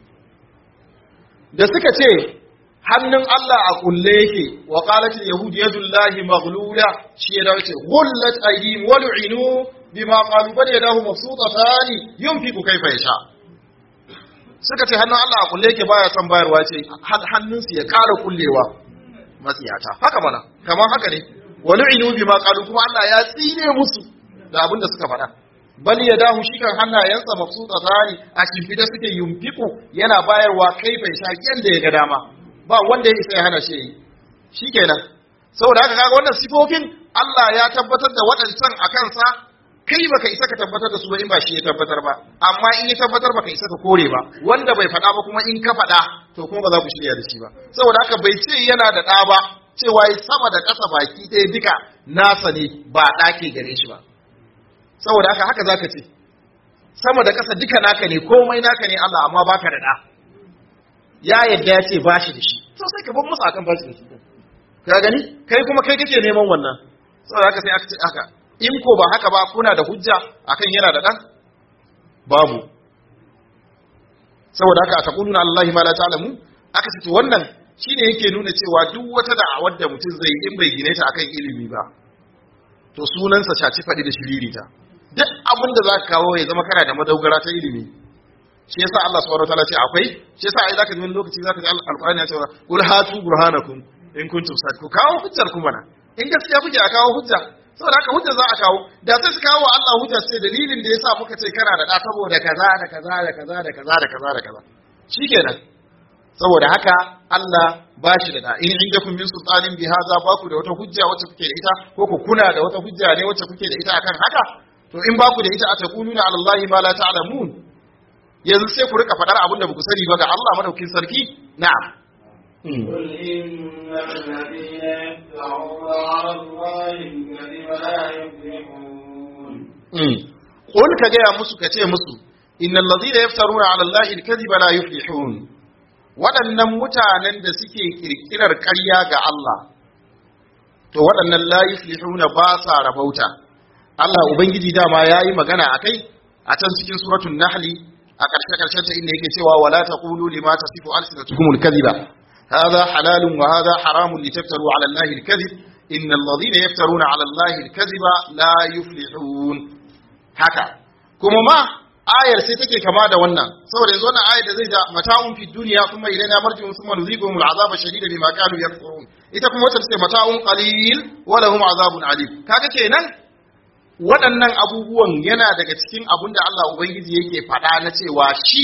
da suka ce hannun Allah a kulle yake wa qalatil yahud yadullahi maghlula shi ya dace ghullat aydihim wa lu'inu bima qalu bal yadahu mabsutatan yunfiqu kayfa yasha suka ce hannun Allah a kulle yake baya son bayarwa ce hannunsu ya ƙara kullewa matsiyata haka mana kamar haka ne wa lu'inu bima qalu kuma Allah ya tsine musu da abin da suka faɗa bal ya dahu shi kan hannayensa mabsuta tsari a shimfida suke yumfiku yana bayarwa kai bai sha yanda ya ga dama ba wanda ya isa ya hana shi yi shikenan saboda haka kaga wannan sifofin Allah ya tabbatar da waɗancan a kansa kai baka isa ka tabbatar da su ba in ba shi ya tabbatar ba amma in ya tabbatar baka isa ka kore ba wanda bai faɗa ba kuma in ka faɗa to kuma ba za ku shirya da shi ba saboda haka bai ce yana da ɗa ba cewa ya sama da ƙasa baki ɗaya duka nasa ne ba ɗake gare shi ba saboda haka haka zaka ce sama da ƙasa duka naka ne komai naka ne Allah amma baka da ɗa ya yadda ya ce ba shi da shi to sai ka bar musu akan ba shi da shi ka gani kai kuma kai kake neman wannan saboda haka sai aka ce haka in ko ba haka ba kuna da hujja akan yana da ɗan babu saboda haka a taquluna allahi ma la ta'lamu aka ce to wannan shine yake nuna cewa duk wata da'awar da mutum zai in bai gine ta akan ilimi ba to sunansa shaci faɗi da shiririta duk abin da za ka kawo ya zama kana da madogara ta ilimi shi yasa Allah subhanahu wataala ce akwai shi yasa ai zaka ji wani lokaci zaka ji alqur'ani ya ce qul hatu burhanakum in kuntum sadiqu kawo hujjar ku mana in gaskiya kuke a kawo hujja saboda haka hujja za a kawo da sai su kawo Allah hujja sai dalilin da yasa muka ce kana da da saboda kaza da kaza da kaza da kaza da kaza da kaza shikenan saboda haka Allah ba shi da da in indakum min sultanin bi hadha ba ku da wata hujja wacce kuke da ita ko ku kuna da wata hujja ne wacce kuke da ita akan haka to in ba ku da ita a taquluna ala allahi ma la ta'lamun yanzu sai ku rika faɗar abin da ba ku sani ba ga Allah madaukin sarki na'am قل إن الذين يفترون على الله الكذب لا يفلحون قل كجا musu kace musu innal ladina yaftaruna ala allahi alkadhiba la yuflihun waɗannan mutanen da suke kirkirar ƙarya ga Allah to waɗannan la yuflihuna ba sa rabauta Allah ubangiji dama yayi magana akai a can cikin suratul nahli a ƙarshe ƙarshen ta inda yake cewa wala taqulu lima tasifu alsinatukumul kadhiba هذا حلال وهذا حرام لتفتروا على الله الكذب إن الذين يفترون على الله الكذب لا يفلحون haka kuma ma ayar sai take kama da wannan saboda yanzu wannan ayar da zai da mata'un fi dunya kuma ilaina marji'un thumma nuziquhum al'azaba shadida bima kanu yakfurun ita kuma wata ce mata'un qalil wa lahum azabun alim kaga kenan waɗannan abubuwan yana daga cikin abun da Allah ubangiji yake faɗa na cewa shi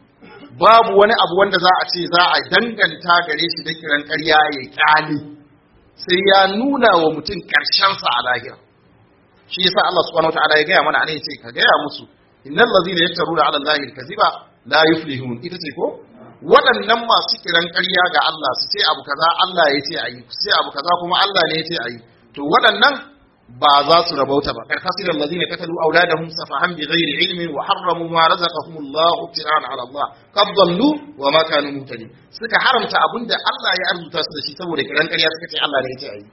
babu wani abu wanda za a ce za a danganta gare shi da kiran ƙarya ya ƙyale sai ya nuna wa mutum ƙarshensa a lahira shi yasa Allah subhanahu wataala ya gaya mana anan yace ka gaya musu innal ladzina yaftaruna ala allahi alkaziba la yuflihun ita ce ko waɗannan masu kiran ƙarya ga Allah su ce abu kaza Allah ya ce ayi su ce abu kaza kuma Allah ne ya ce ayi to waɗannan ba za su rabauta ba karkasiran lazina katalu auladahum safahan bighairi ilmin wa harramu ma razaqahum Allah ibtira'an ala Allah qad dallu wa ma kanu muhtadin suka haramta abinda Allah ya arzuta su da shi saboda kiran ƙarya suka ce Allah ne ya ce ayi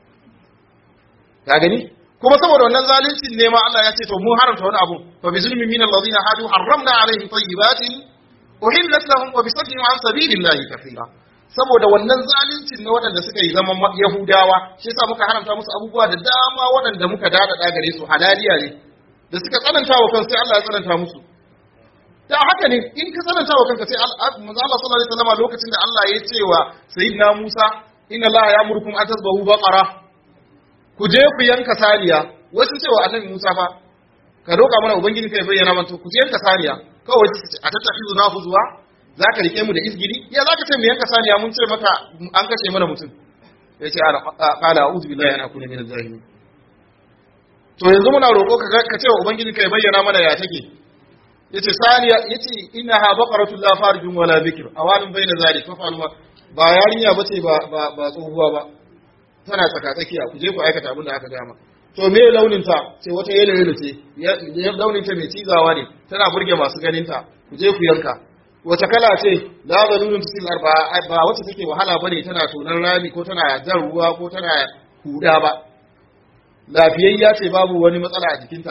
ka gani kuma saboda wannan zalincin ne ma Allah ya ce to mun haramta wani abu fa bi zulmi min allazina hadu harramna alaihim tayyibatin uhillat lahum wa bi saddihim an sabilillahi kathira saboda wannan zalincin na waɗanda suka yi zaman Yahudawa shi yasa muka haramta musu abubuwa da dama waɗanda muka dadada gare su halaliya ne da suka tsananta wa kansu sai Allah ya tsananta musu da haka ne in ka tsananta wa kanka sai manzo Allah sallallahu alaihi wasallam lokacin da Allah ya ce wa sayyidina Musa inna Allah ya'murukum an tasbahu baqara ku je ku yanka saniya wasu cewa annabi Musa fa ka roƙa mana ubangiji kai bayyana mana ku je yanka saniya kawai a tattafi na huzuwa za ka rike mu da izgiri ya za ka ce mu yanka saniya mun ce maka an kashe mana mutum ya ce ƙala a uzu billahi ana kuna min zahiri to yanzu muna roƙo ka ce wa ubangiji ka bayyana mana ya take ya ce saniya ya ce ina ha baƙaratun la farijin wala bikir a wani bai na zari fa faluwa ba yarinya ba ce ba tsohuwa ba tana tsaka tsakiya ku je ku aikata abin da aka gama to me launin ta ce wata yelo yelo ce launin ta mai cizawa ne tana burge masu ganin ta ku je ku yanka wace kala ce la zalulun tusil arba ba wacce take wahala bane tana tonan rami ko tana jan ruwa ko tana huda ba lafiyayya ce babu wani matsala a jikinta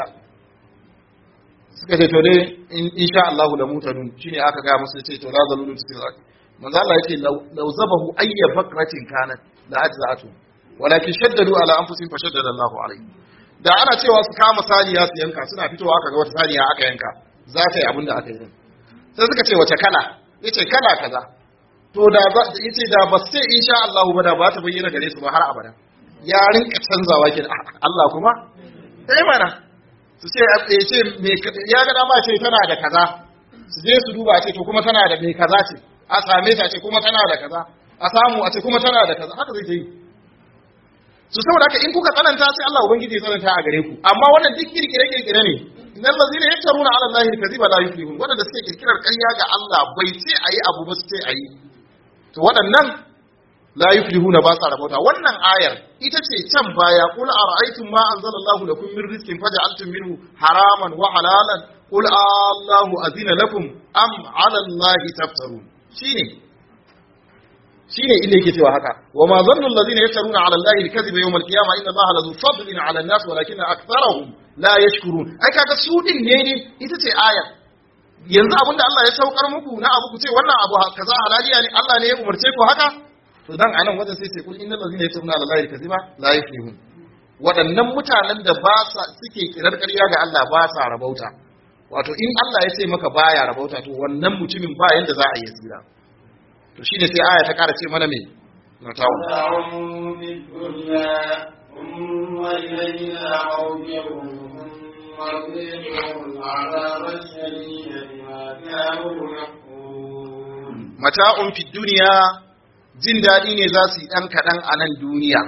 suka ce to dai insha Allah la mutadun shine aka ga musu ce to la zalulun tusil arba manzo Allah yace law zabahu ayya bakratin kanat la ajza'atu walakin shaddadu ala anfusihim fashaddada Allah alayhi da ana cewa su kama saniya su yanka suna fitowa aka ga wata saniya aka yanka za ta yi abin da aka yi sai suka ce wace kala yace kala kaza to da yace da ba sai insha Allah ba da ba ta bayyana gare su ba har abada ya rinka canzawa kin Allah kuma sai mana su ce yace me ya ga dama ce tana da kaza su je su duba ce to kuma tana da me kaza ce a same ta ce kuma tana da kaza a samu a ce kuma tana da kaza haka zai yi su saboda haka in kuka tsananta sai Allah ubangiji ya tsananta a gare ku amma wannan duk kirkire kirkire ne innal ladzina yaftaruna ala allahi alkaziba la yuflihun wadanda suke kirkirar ƙarya ga Allah bai ce ayi abu ba su ce ayi to waɗannan la yuflihuna ba sa rabauta wannan ayar ita ce can baya qul ara'aytum ma anzalallahu lakum min rizqin faj'altum minhu haraman wa halalan qul allahu azina lakum am 'ala allahi taftarun shine shine inda yake cewa haka wa ma zannu alladhina yaftaruna 'ala allahi al-kadhiba yawm al-qiyamah inna allaha la fadlin 'ala an-nas walakinna aktharahum la yashkurun ai kaga su din ne ne ita ce ayar yanzu abinda Allah ya saukar muku na abu ku ce wannan abu kaza halaliya ne Allah ne ya umarce ku haka to dan anan wajen sai sai kul innal ladzina yatuna ala allahi kaziba la yuflihun waɗannan mutanen da ba sa suke kirar ƙarya ga Allah ba sa rabauta wato in Allah ya ce maka baya rabauta to wannan mutumin ba yanda za a yi tsira to shine sai aya ta ƙara ce mana me na tawo متاع في الدنيا ثم إلينا مرجعهم ثم نذيقهم العذاب الشديد بما كانوا يكفرون mata'un fi duniya jin daɗi ne za su yi ɗan kaɗan a nan duniya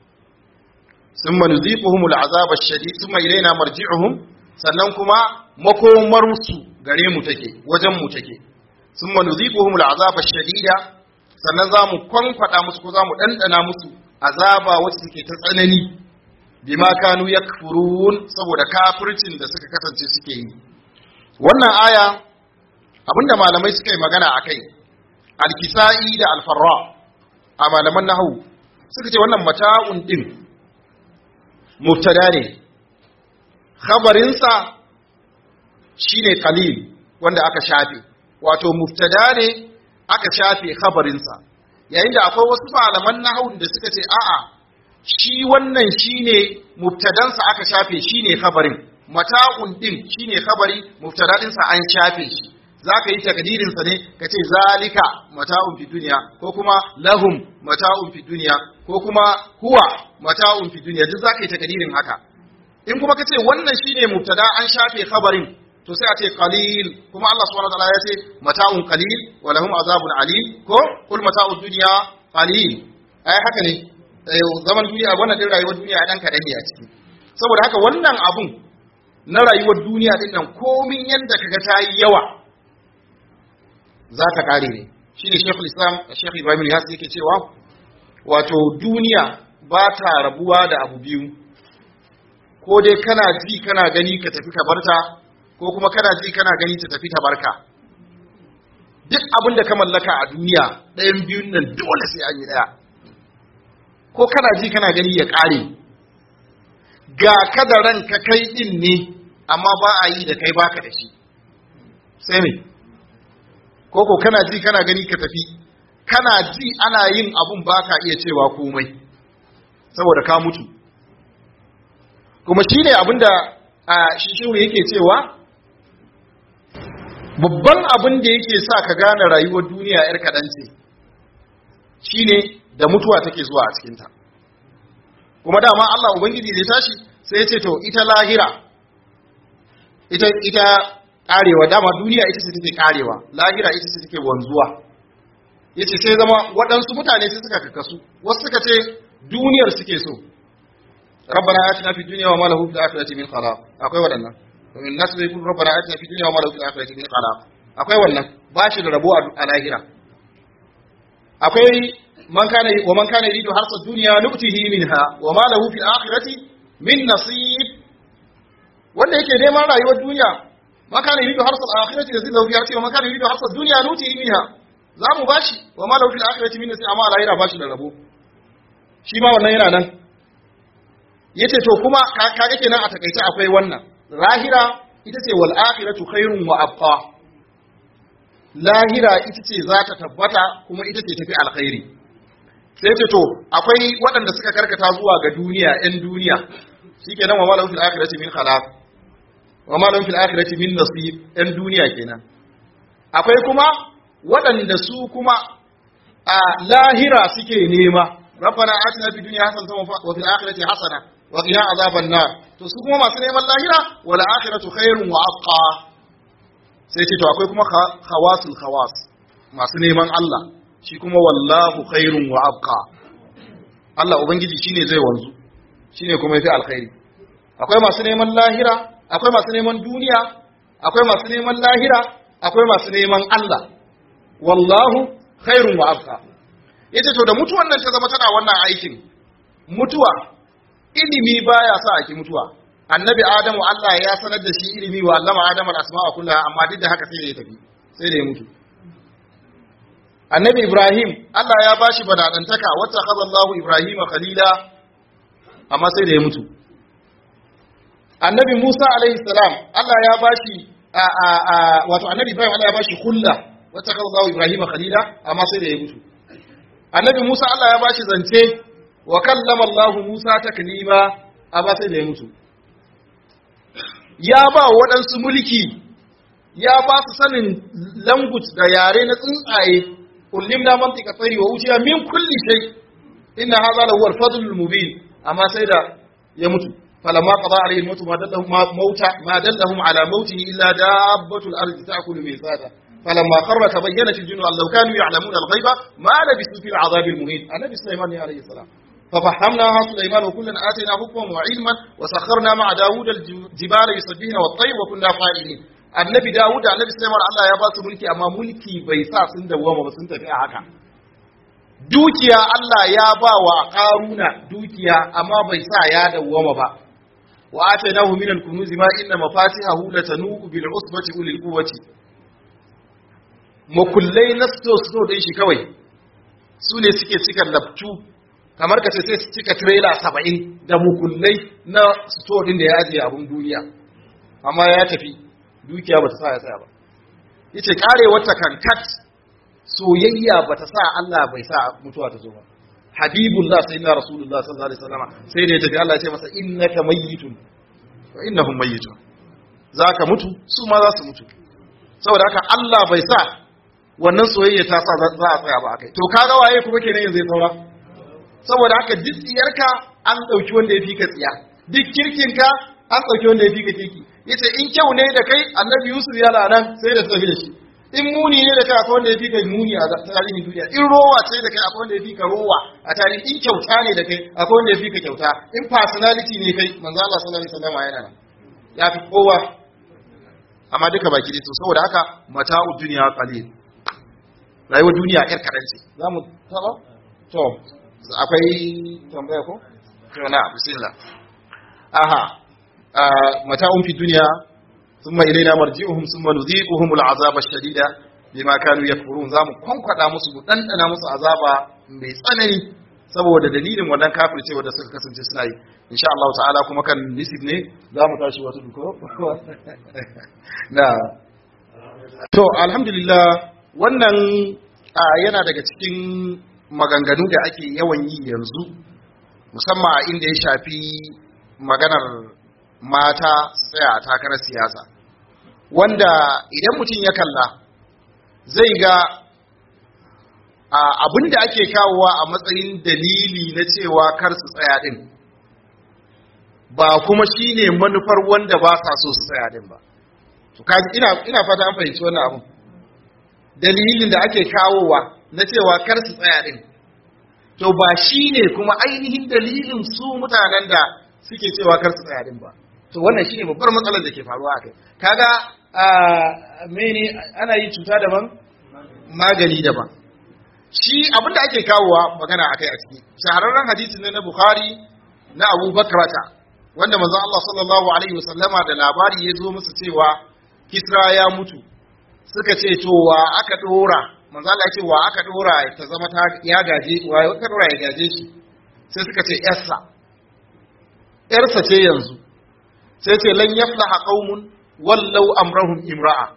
sun manuziƙuhumul azabar shadi sun mai raina marji'uhum sannan kuma makomarsu gare mu take wajen mu take sun manuziƙuhumul azabar shadida sannan za mu kwankwaɗa musu ko za mu ɗanɗana musu azaba wacce take ta tsanani bima kanu yakfurun saboda kafircin da suka kasance suke yi wannan aya abinda malamai suka yi magana a kai alkisa'i da alfarra a malaman nahu suka ce wannan mata'un din mubtada ne khabarinsa shine qalil wanda aka shafe wato mubtada ne aka shafe khabarinsa yayin da akwai wasu malaman nahu da suka ce a'a shi wannan shine mubtadansa aka shafe shine khabarin mata'un din shine khabari mubtadadinsa an shafe shi za ka yi takdirinsa ne ka ce zalika mata'un fi duniya ko kuma lahum mata'un fi duniya ko kuma huwa mata'un fi duniya duk za ka yi takdirin haka in kuma ka ce wannan shine mubtada an shafe khabarin to sai a ce qalil kuma Allah subhanahu wataala ya ce mata'un qalil wa lahum azabun alim ko kul mata'ud dunya qalil ai haka ne zaman duniya wannan din rayuwar duniya dan kadan ne a ciki saboda haka wannan abun na rayuwar duniya din nan komin yanda kaga ta yi yawa za ta kare ne shi ne shekul islam shekul ibrahim yasi yake cewa wato duniya ba ta rabuwa da abu biyu ko dai kana ji kana gani ka tafi ka barta ko kuma kana ji kana gani ta tafi ta barka duk abin da ka mallaka a duniya ɗayan biyun nan dole sai an yi ɗaya ko kana ji kana gani ya ƙare ga ka da ranka kai ɗin ne amma ba a yi da kai baka da shi sai me koko kana ji kana gani ka tafi kana ji ana yin abun ba ka iya cewa komai saboda ka mutu kuma shi ne abinda a shishiru yake cewa babban abin da yake sa ka gane rayuwar duniya yar kaɗan ce shi ne da mutuwa take zuwa a cikinta kuma dama Allah Ubangiji zai tashi sai ya ce to ita lahira ita ita karewa dama duniya ita ce take karewa lahira ita ce take wanzuwa yace sai zama waɗansu mutane sai suka kakasu wasu suka ce duniyar suke so rabbana atina fid dunya wa ma lahu fil akhirati min khalaq akwai waɗannan min nas bai kun rabbana atina fid dunya wa ma lahu fil akhirati min khalaq akwai wannan ba shi da rabo a lahira akwai man kana wa man kana yuridu harsa dunya nuktihi minha wa ma lahu fil akhirati min nasib wanda yake neman rayuwar duniya ma kana yuridu harsa al-akhirati yazid lahu fiha wa man kana yuridu harsa dunya nutihi minha za mu bashi wa ma lahu fil akhirati min nasib amma a lahira bashi da rabo shi ma wannan yana nan yace to kuma kaga kenan a takaice akwai wannan lahira ita ce wal akhiratu khairun wa abqa lahira ita ce za ta tabbata kuma ita ce tafi alkhairi sai ce to akwai waɗanda suka karkata zuwa ga duniya ‘yan duniya shi ke nan wa malahun fil akhirati min khalaq wa malahun fil akhirati min nasib ‘yan duniya kenan akwai kuma waɗanda su kuma a lahira suke nema rabbana atina fid dunya hasanatan wa fil akhirati hasana wa qina azaban nar to su kuma masu neman lahira wal akhiratu khairun wa abqa sai ce to akwai kuma khawasul khawas masu neman Allah shi kuma wallahu khairun wa abqa Allah ubangiji shine zai wanzu shine kuma yafi alkhairi akwai masu neman lahira akwai masu neman duniya akwai masu neman lahira akwai masu neman Allah wallahu khairun wa abqa yace to da mutuwan nan ta zama tana wannan aikin mutuwa ilimi baya sa a ki mutuwa annabi adamu Allah ya sanar da shi ilimi wa allama adamu al-asma'a kullaha amma duk da haka sai da ya tafi sai da ya mutu annabi ibrahim Allah ya bashi badadantaka wata kaza Allahu ibrahima khalila amma sai da ya mutu annabi musa alaihi salam Allah ya bashi a a a wato annabi ibrahim Allah ya bashi kulla wata kaza Allahu ibrahima khalila amma sai da ya mutu annabi musa Allah ya bashi zance wa kallama Allahu musa taklima amma sai da ya mutu ya ba waɗansu mulki ya ba su sanin language da yare na tsuntsaye ullimna mantika tsari wa wuciya min kulli shay inna hadha la huwa al-fadl al-mubin amma sai da ya mutu falamma qada alayhi al-maut ma dallahum mauta ma dallahum ala mautihi illa dabbatu al-ardi ta'kulu min sada falamma kharra tabayyanat al-jinnu an law kanu ya'lamuna al-ghaiba ma labisu fi al-'adhab al-muhin annabi sulaiman alayhi salam ففهمناها سليمان وكلا آتينا حكما وعلما وسخرنا مع داود الجبال يسبحن والطير وكنا فاعلين annabi Dawud da annabi Sulaiman Allah ya ba su mulki amma mulki bai sa sun dawwama ba sun tafi a haka dukiya Allah ya ba wa Qaruna dukiya amma bai sa ya dawwama ba wa atainahu min al-kunuz ma inna mafatihahu latanu bil usbati ulil quwwati makullai na sto sto din shi kawai su ne suke cika labtu kamar ka ce sai su cika trailer saba'in da mukullai na sto din da ya ajiye abun duniya amma ya tafi dukiya ba ta sa ya tsaya ba yace karewar ta kankat soyayya ba ta sa Allah bai sa mutuwa ta zo ba habibullah sayyidina rasulullah sallallahu alaihi wasallam sai da ya tafi Allah ya ce masa innaka mayyitun wa innahum mayyitun zaka mutu su ma za su mutu saboda haka Allah bai sa wannan soyayya ta sa za a tsaya ba akai to kaga waye kuma kenan yanzu ya saura saboda haka duk tsiyarka an dauki wanda ya fi ka tsiya duk kirkinka an dauki wanda ya fi ka kirki yace in kyau ne da kai annabi yusuf ya nan sai da tafi da shi in muni ne da kai akwai wanda ya fi ka muni a tarihin duniya in rowa ce da kai akwai wanda ya fi ka rowa a tarihin in kyauta ne da kai akwai wanda ya fi ka kyauta in personality ne kai manzo Allah sallallahu alaihi wasallam yana nan ya fi kowa amma duka baki dai to saboda haka mata'u dunya qalil rayuwar duniya yar kadan ce zamu taba to akwai tambaya ko to na bismillah aha متاع في الدنيا ثم إلينا مرجعهم ثم نذيقهم العذاب الشديد بما كانوا يكفرون zamu kwankwada musu mu dandana musu azaba mai tsanani saboda dalilin wannan kafircewa da suka kasance suna yi insha Allah ta'ala kuma kan nisib ne zamu tashi wata duko na to alhamdulillah wannan yana daga cikin maganganu da ake yawan yi yanzu musamman a inda ya shafi maganar mata su tsaya a takarar siyasa wanda idan mutum ya kalla zai ga abin da ake kawowa a matsayin dalili na cewa kar su tsaya din ba kuma shine manufar wanda ba sa so su tsaya din ba to kaji ina ina fata an fahimci wannan abin dalilin da ake kawowa na cewa kar su tsaya din to ba shine kuma ainihin dalilin su mutanen da suke cewa kar su tsaya din ba to wannan shine babbar matsalar da ke faruwa a kai kaga mene ana yi cuta daban magani daban shi abin da ake kawowa magana akai a ciki shahararren hadisi ne na bukhari na abu bakrata wanda manzon Allah sallallahu alaihi wasallama da labari ya zo musu cewa kisra ya mutu suka ce to wa aka dora manzon Allah ya ce wa aka dora ta zama ta ya gaje wa aka dora ya gaje shi sai suka ce yarsa yarsa ce yanzu sai ce lan yaflaha qaumun wallau amrahum imra'a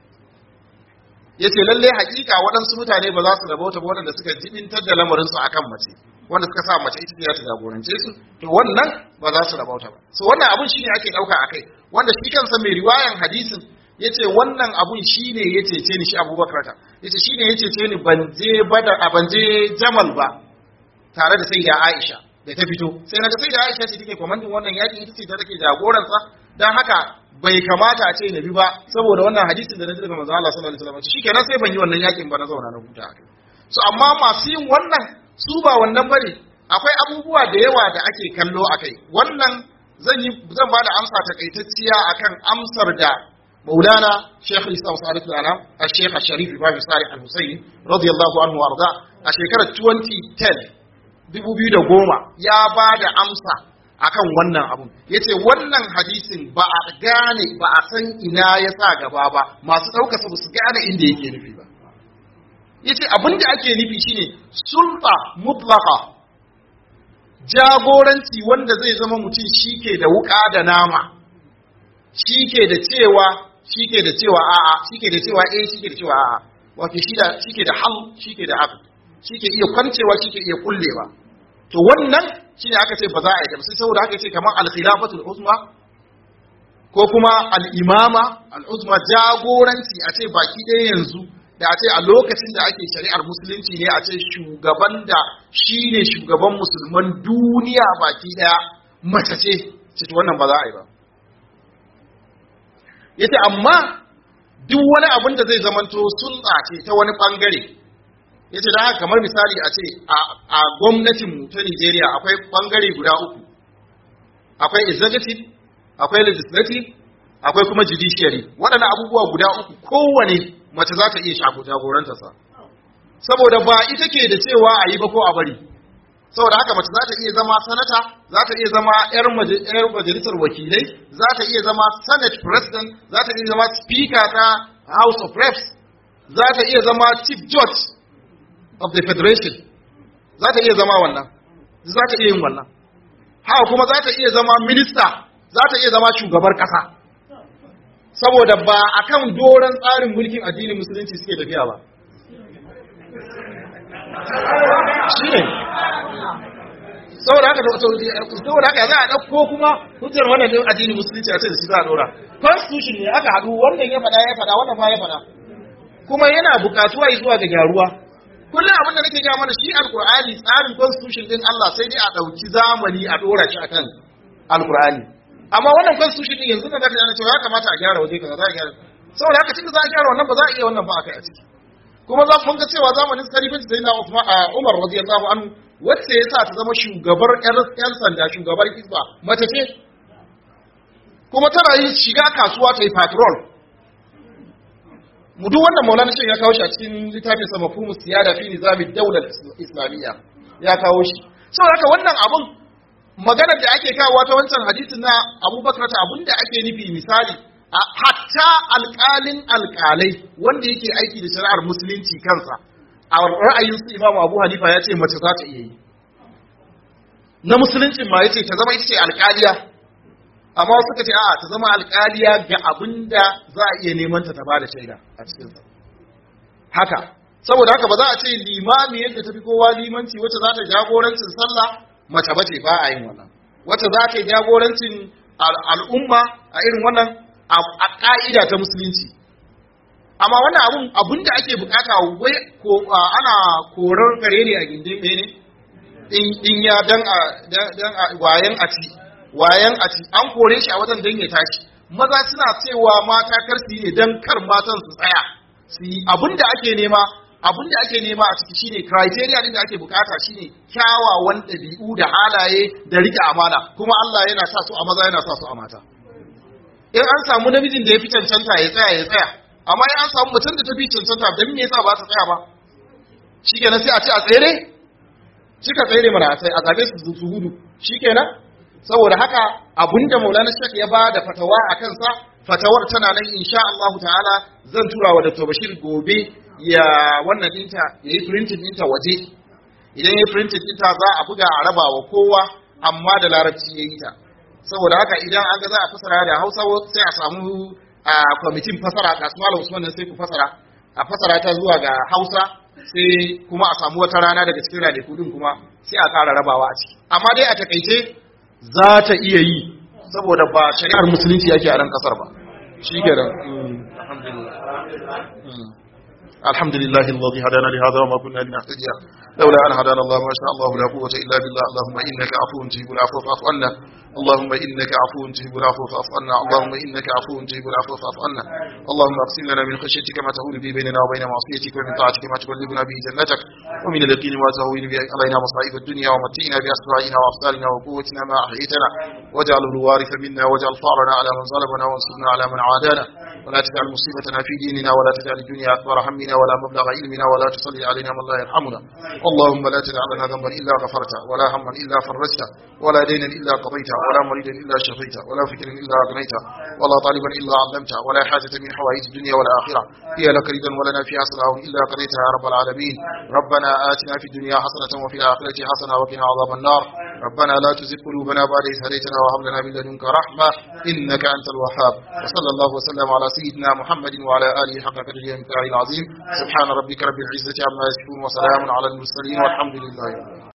yace lalle hakika waɗansu mutane ba za su rabauta ba waɗanda suka jibintar da lamarin su akan mace wanda suka sa mace ita ce ta jagorance su to wannan ba za su rabauta ba so wannan abun shine ake dauka akai wanda shi kansa mai riwayan hadisin yace wannan abun shine ya cece ni shi Abubakar ta yace shine ya cece ni ban je bada ban je Jamal ba tare da sai da Aisha da ta fito sai naga sai da Aisha ce take komandin wannan yaki ita ce ta take jagoransa dan haka bai kamata a ce na bi ba saboda wannan hadisin da na ji daga manzo Allah sallallahu alaihi wasallam shikenan sai ban yi wannan yakin ba na zauna na huta so amma masu yin wannan su ba wannan bane akwai abubuwa da yawa da ake kallo a kai wannan zan yi zan ba da amsa takaitacciya akan amsar da maulana sheikh islam sa'adat al-anam a sheikh sharif ibrahim salih al-husayn radiyallahu anhu warda a shekarar 2010 2010 ya ba da amsa akan wannan abun yace wannan hadisin ba a gane ba a san ina ya sa gaba ba masu ɗauka su su gane inda yake nufi ba yace abin da ake nufi shine sulta mutlaqa jagoranci wanda zai zama mutum shike da wuka da nama shike da cewa shike da cewa a'a shike da cewa eh shike da cewa a'a wato shi da shike da hal shike da aqd shike iya kwancewa shike iya kullewa to wannan shine aka ce ba za a yi ba sai saboda haka ce kamar al-khilafatul uzma ko kuma al-imama al-uzma jagoranci a ce baki ɗaya yanzu da a ce a lokacin da ake shari'ar musulunci ne a ce shugaban da shi ne shugaban musulman duniya baki daya mace ce ce wannan ba za a yi ba yace amma duk wani abin da zai zamanto sunna ce ta wani bangare yace da haka kamar misali a ce a gwamnatin mu ta Nigeria akwai bangare guda uku akwai executive akwai legislative akwai kuma judiciary waɗannan abubuwa guda uku kowane mace za ta iya shago jagorantarsa saboda ba ita ke da cewa a yi ba ko a bari saboda haka mace za ta iya zama sanata za ta iya zama 'yar majalisar wakilai za ta iya zama senate president za ta iya zama speaker ta house of reps za ta iya zama chief judge of the federation za ta iya zama wannan za ta iya yin wannan haka kuma za ta iya zama minister za ta iya zama shugabar kasa saboda ba a kan doron tsarin mulkin addinin musulunci suke tafiya ba shi ne saboda haka saboda haka za a ɗauko kuma hujjar wannan din addinin musulunci a ce da shi za a ɗora constitution ne aka haɗu wannan ya faɗa ya faɗa wannan ba ya faɗa kuma yana buƙatuwa zuwa ga gyaruwa kullum abin da nake gaya mana shi alkur'ani tsarin constitution din Allah sai dai a ɗauki zamani a ɗora shi akan alkur'ani amma wannan constitution din yanzu da zaka yana cewa ya kamata a gyara waje kaza za a gyara saboda haka tunda za a gyara wannan ba za a iya wannan ba akai a ciki kuma za mun ga cewa zamanin sarifin sai na Umar radiyallahu anhu wacce ya sa ta zama shugabar yan sanda shugabar hisba mace ce kuma tana yin shiga kasuwa ta yi patrol mu duk wannan maulana shi ya kawo shi a cikin littafin sa mafhumu siyada fi nizami daular islamiyya ya kawo shi saboda haka wannan abun maganar da ake kawo ta wancan hadisin na abubakar ta abin da ake nufi misali a hatta alƙalin alƙalai wanda yake aiki da shari'ar musulunci kansa a ra'ayin su imam abu hanifa ya ce mace za ta iya yi na musulunci ma ya ce ta zama ita ce alƙaliya amma suka ce a'a ta zama alƙaliya ga abin da za a iya neman ta ta ba da shaida a cikinsa haka saboda haka ba za a ce limami yadda ta fi kowa limanci wacce za ta jagorancin sallah mace bace ba a yin wannan wacce za ta yi jagorancin al'umma a irin wannan a ƙa'ida ta musulunci amma wannan abun abun da ake bukata wai ko ana korar kare ne a gindin mene in ya dan a dan a wayan a ci wayan a ci an kore shi a wajen dan ya tashi maza suna cewa mata kar su yi ne dan kar matan su tsaya su yi abun da ake nema abin da ake nema a ciki shine criteria din da ake bukata shine kyawawan ɗabi'u da halaye da rike amana kuma Allah yana sa su a maza yana sa su a mata in an samu namijin da ya fi cancanta ya tsaya ya tsaya amma in an samu mutum da ta fi cancanta dan me yasa ba ta tsaya ba shikenan sai a ce a tsere cika tsere mana sai a zabe su su gudu shikenan saboda haka abinda Maulana Sheikh ya ba da fatawa a kansa fatawar tana nan insha Allah ta'ala zan tura wa Dr. Bashir gobe ya wannan dinta ya yi printing dinta waje idan ya yi printing dinta za a buga a raba wa kowa amma da larabci ya yi ta saboda haka idan an ga za a fasara da hausa sai a samu a kwamitin fasara kasuwa usman sai ku fasara a fasara ta zuwa ga hausa sai kuma a samu wata rana daga cikin ranaku din kuma sai a ƙara rabawa a ciki amma dai a takaice za ta iya yi saboda ba shari'ar musulunci yake a ran kasar ba shi ke da alhamdulillah الحمد لله الذي هدانا لهذا وما كنا لنهتدي لولا أن هدانا الله ما شاء الله لا قوة إلا بالله اللهم إنك عفو تجيب العفو فاعف عنا اللهم إنك عفو تجيب العفو فاعف عنا اللهم إنك عفو تجيب العفو فاعف عنا اللهم اقسم لنا من خشيتك ما تهون به بيننا وبين معصيتك ومن طاعتك ما تبلغنا به جنتك ومن اليقين ما تهون به علينا مصائب الدنيا ومتئنا بأسماعنا وأبصارنا وقوتنا ما أحييتنا واجعله الوارث منا واجعل ثارنا على من ظلمنا وانصرنا على من عادانا ولا تجعل مصيبتنا في ديننا ولا تجعل الدنيا أكبر همنا ولا مبلغ علمنا ولا تصلي علينا من لا يرحمنا اللهم لا تدع لنا ذنبا إلا غفرته ولا هما إلا فرجته ولا دينا إلا قضيته ولا مريدا إلا شفيته ولا فكرا إلا أغنيته ولا طالبا إلا علمته ولا حاجة من حوائج الدنيا والآخرة هي لك ردا ولنا فيها صلاح إلا قضيتها يا رب العالمين ربنا آتنا في الدنيا حسنة وفي الآخرة حسنة وقنا عذاب النار ربنا لا تزغ قلوبنا بعد إذ هديتنا وهب لنا من لدنك رحمة إنك أنت الوهاب وصلى الله وسلم على سيدنا محمد وعلى آله حق قدره ومقداره العظيم سبحان ربك رب العزة عما يصفون وسلام على المرسلين والحمد لله رب العالمين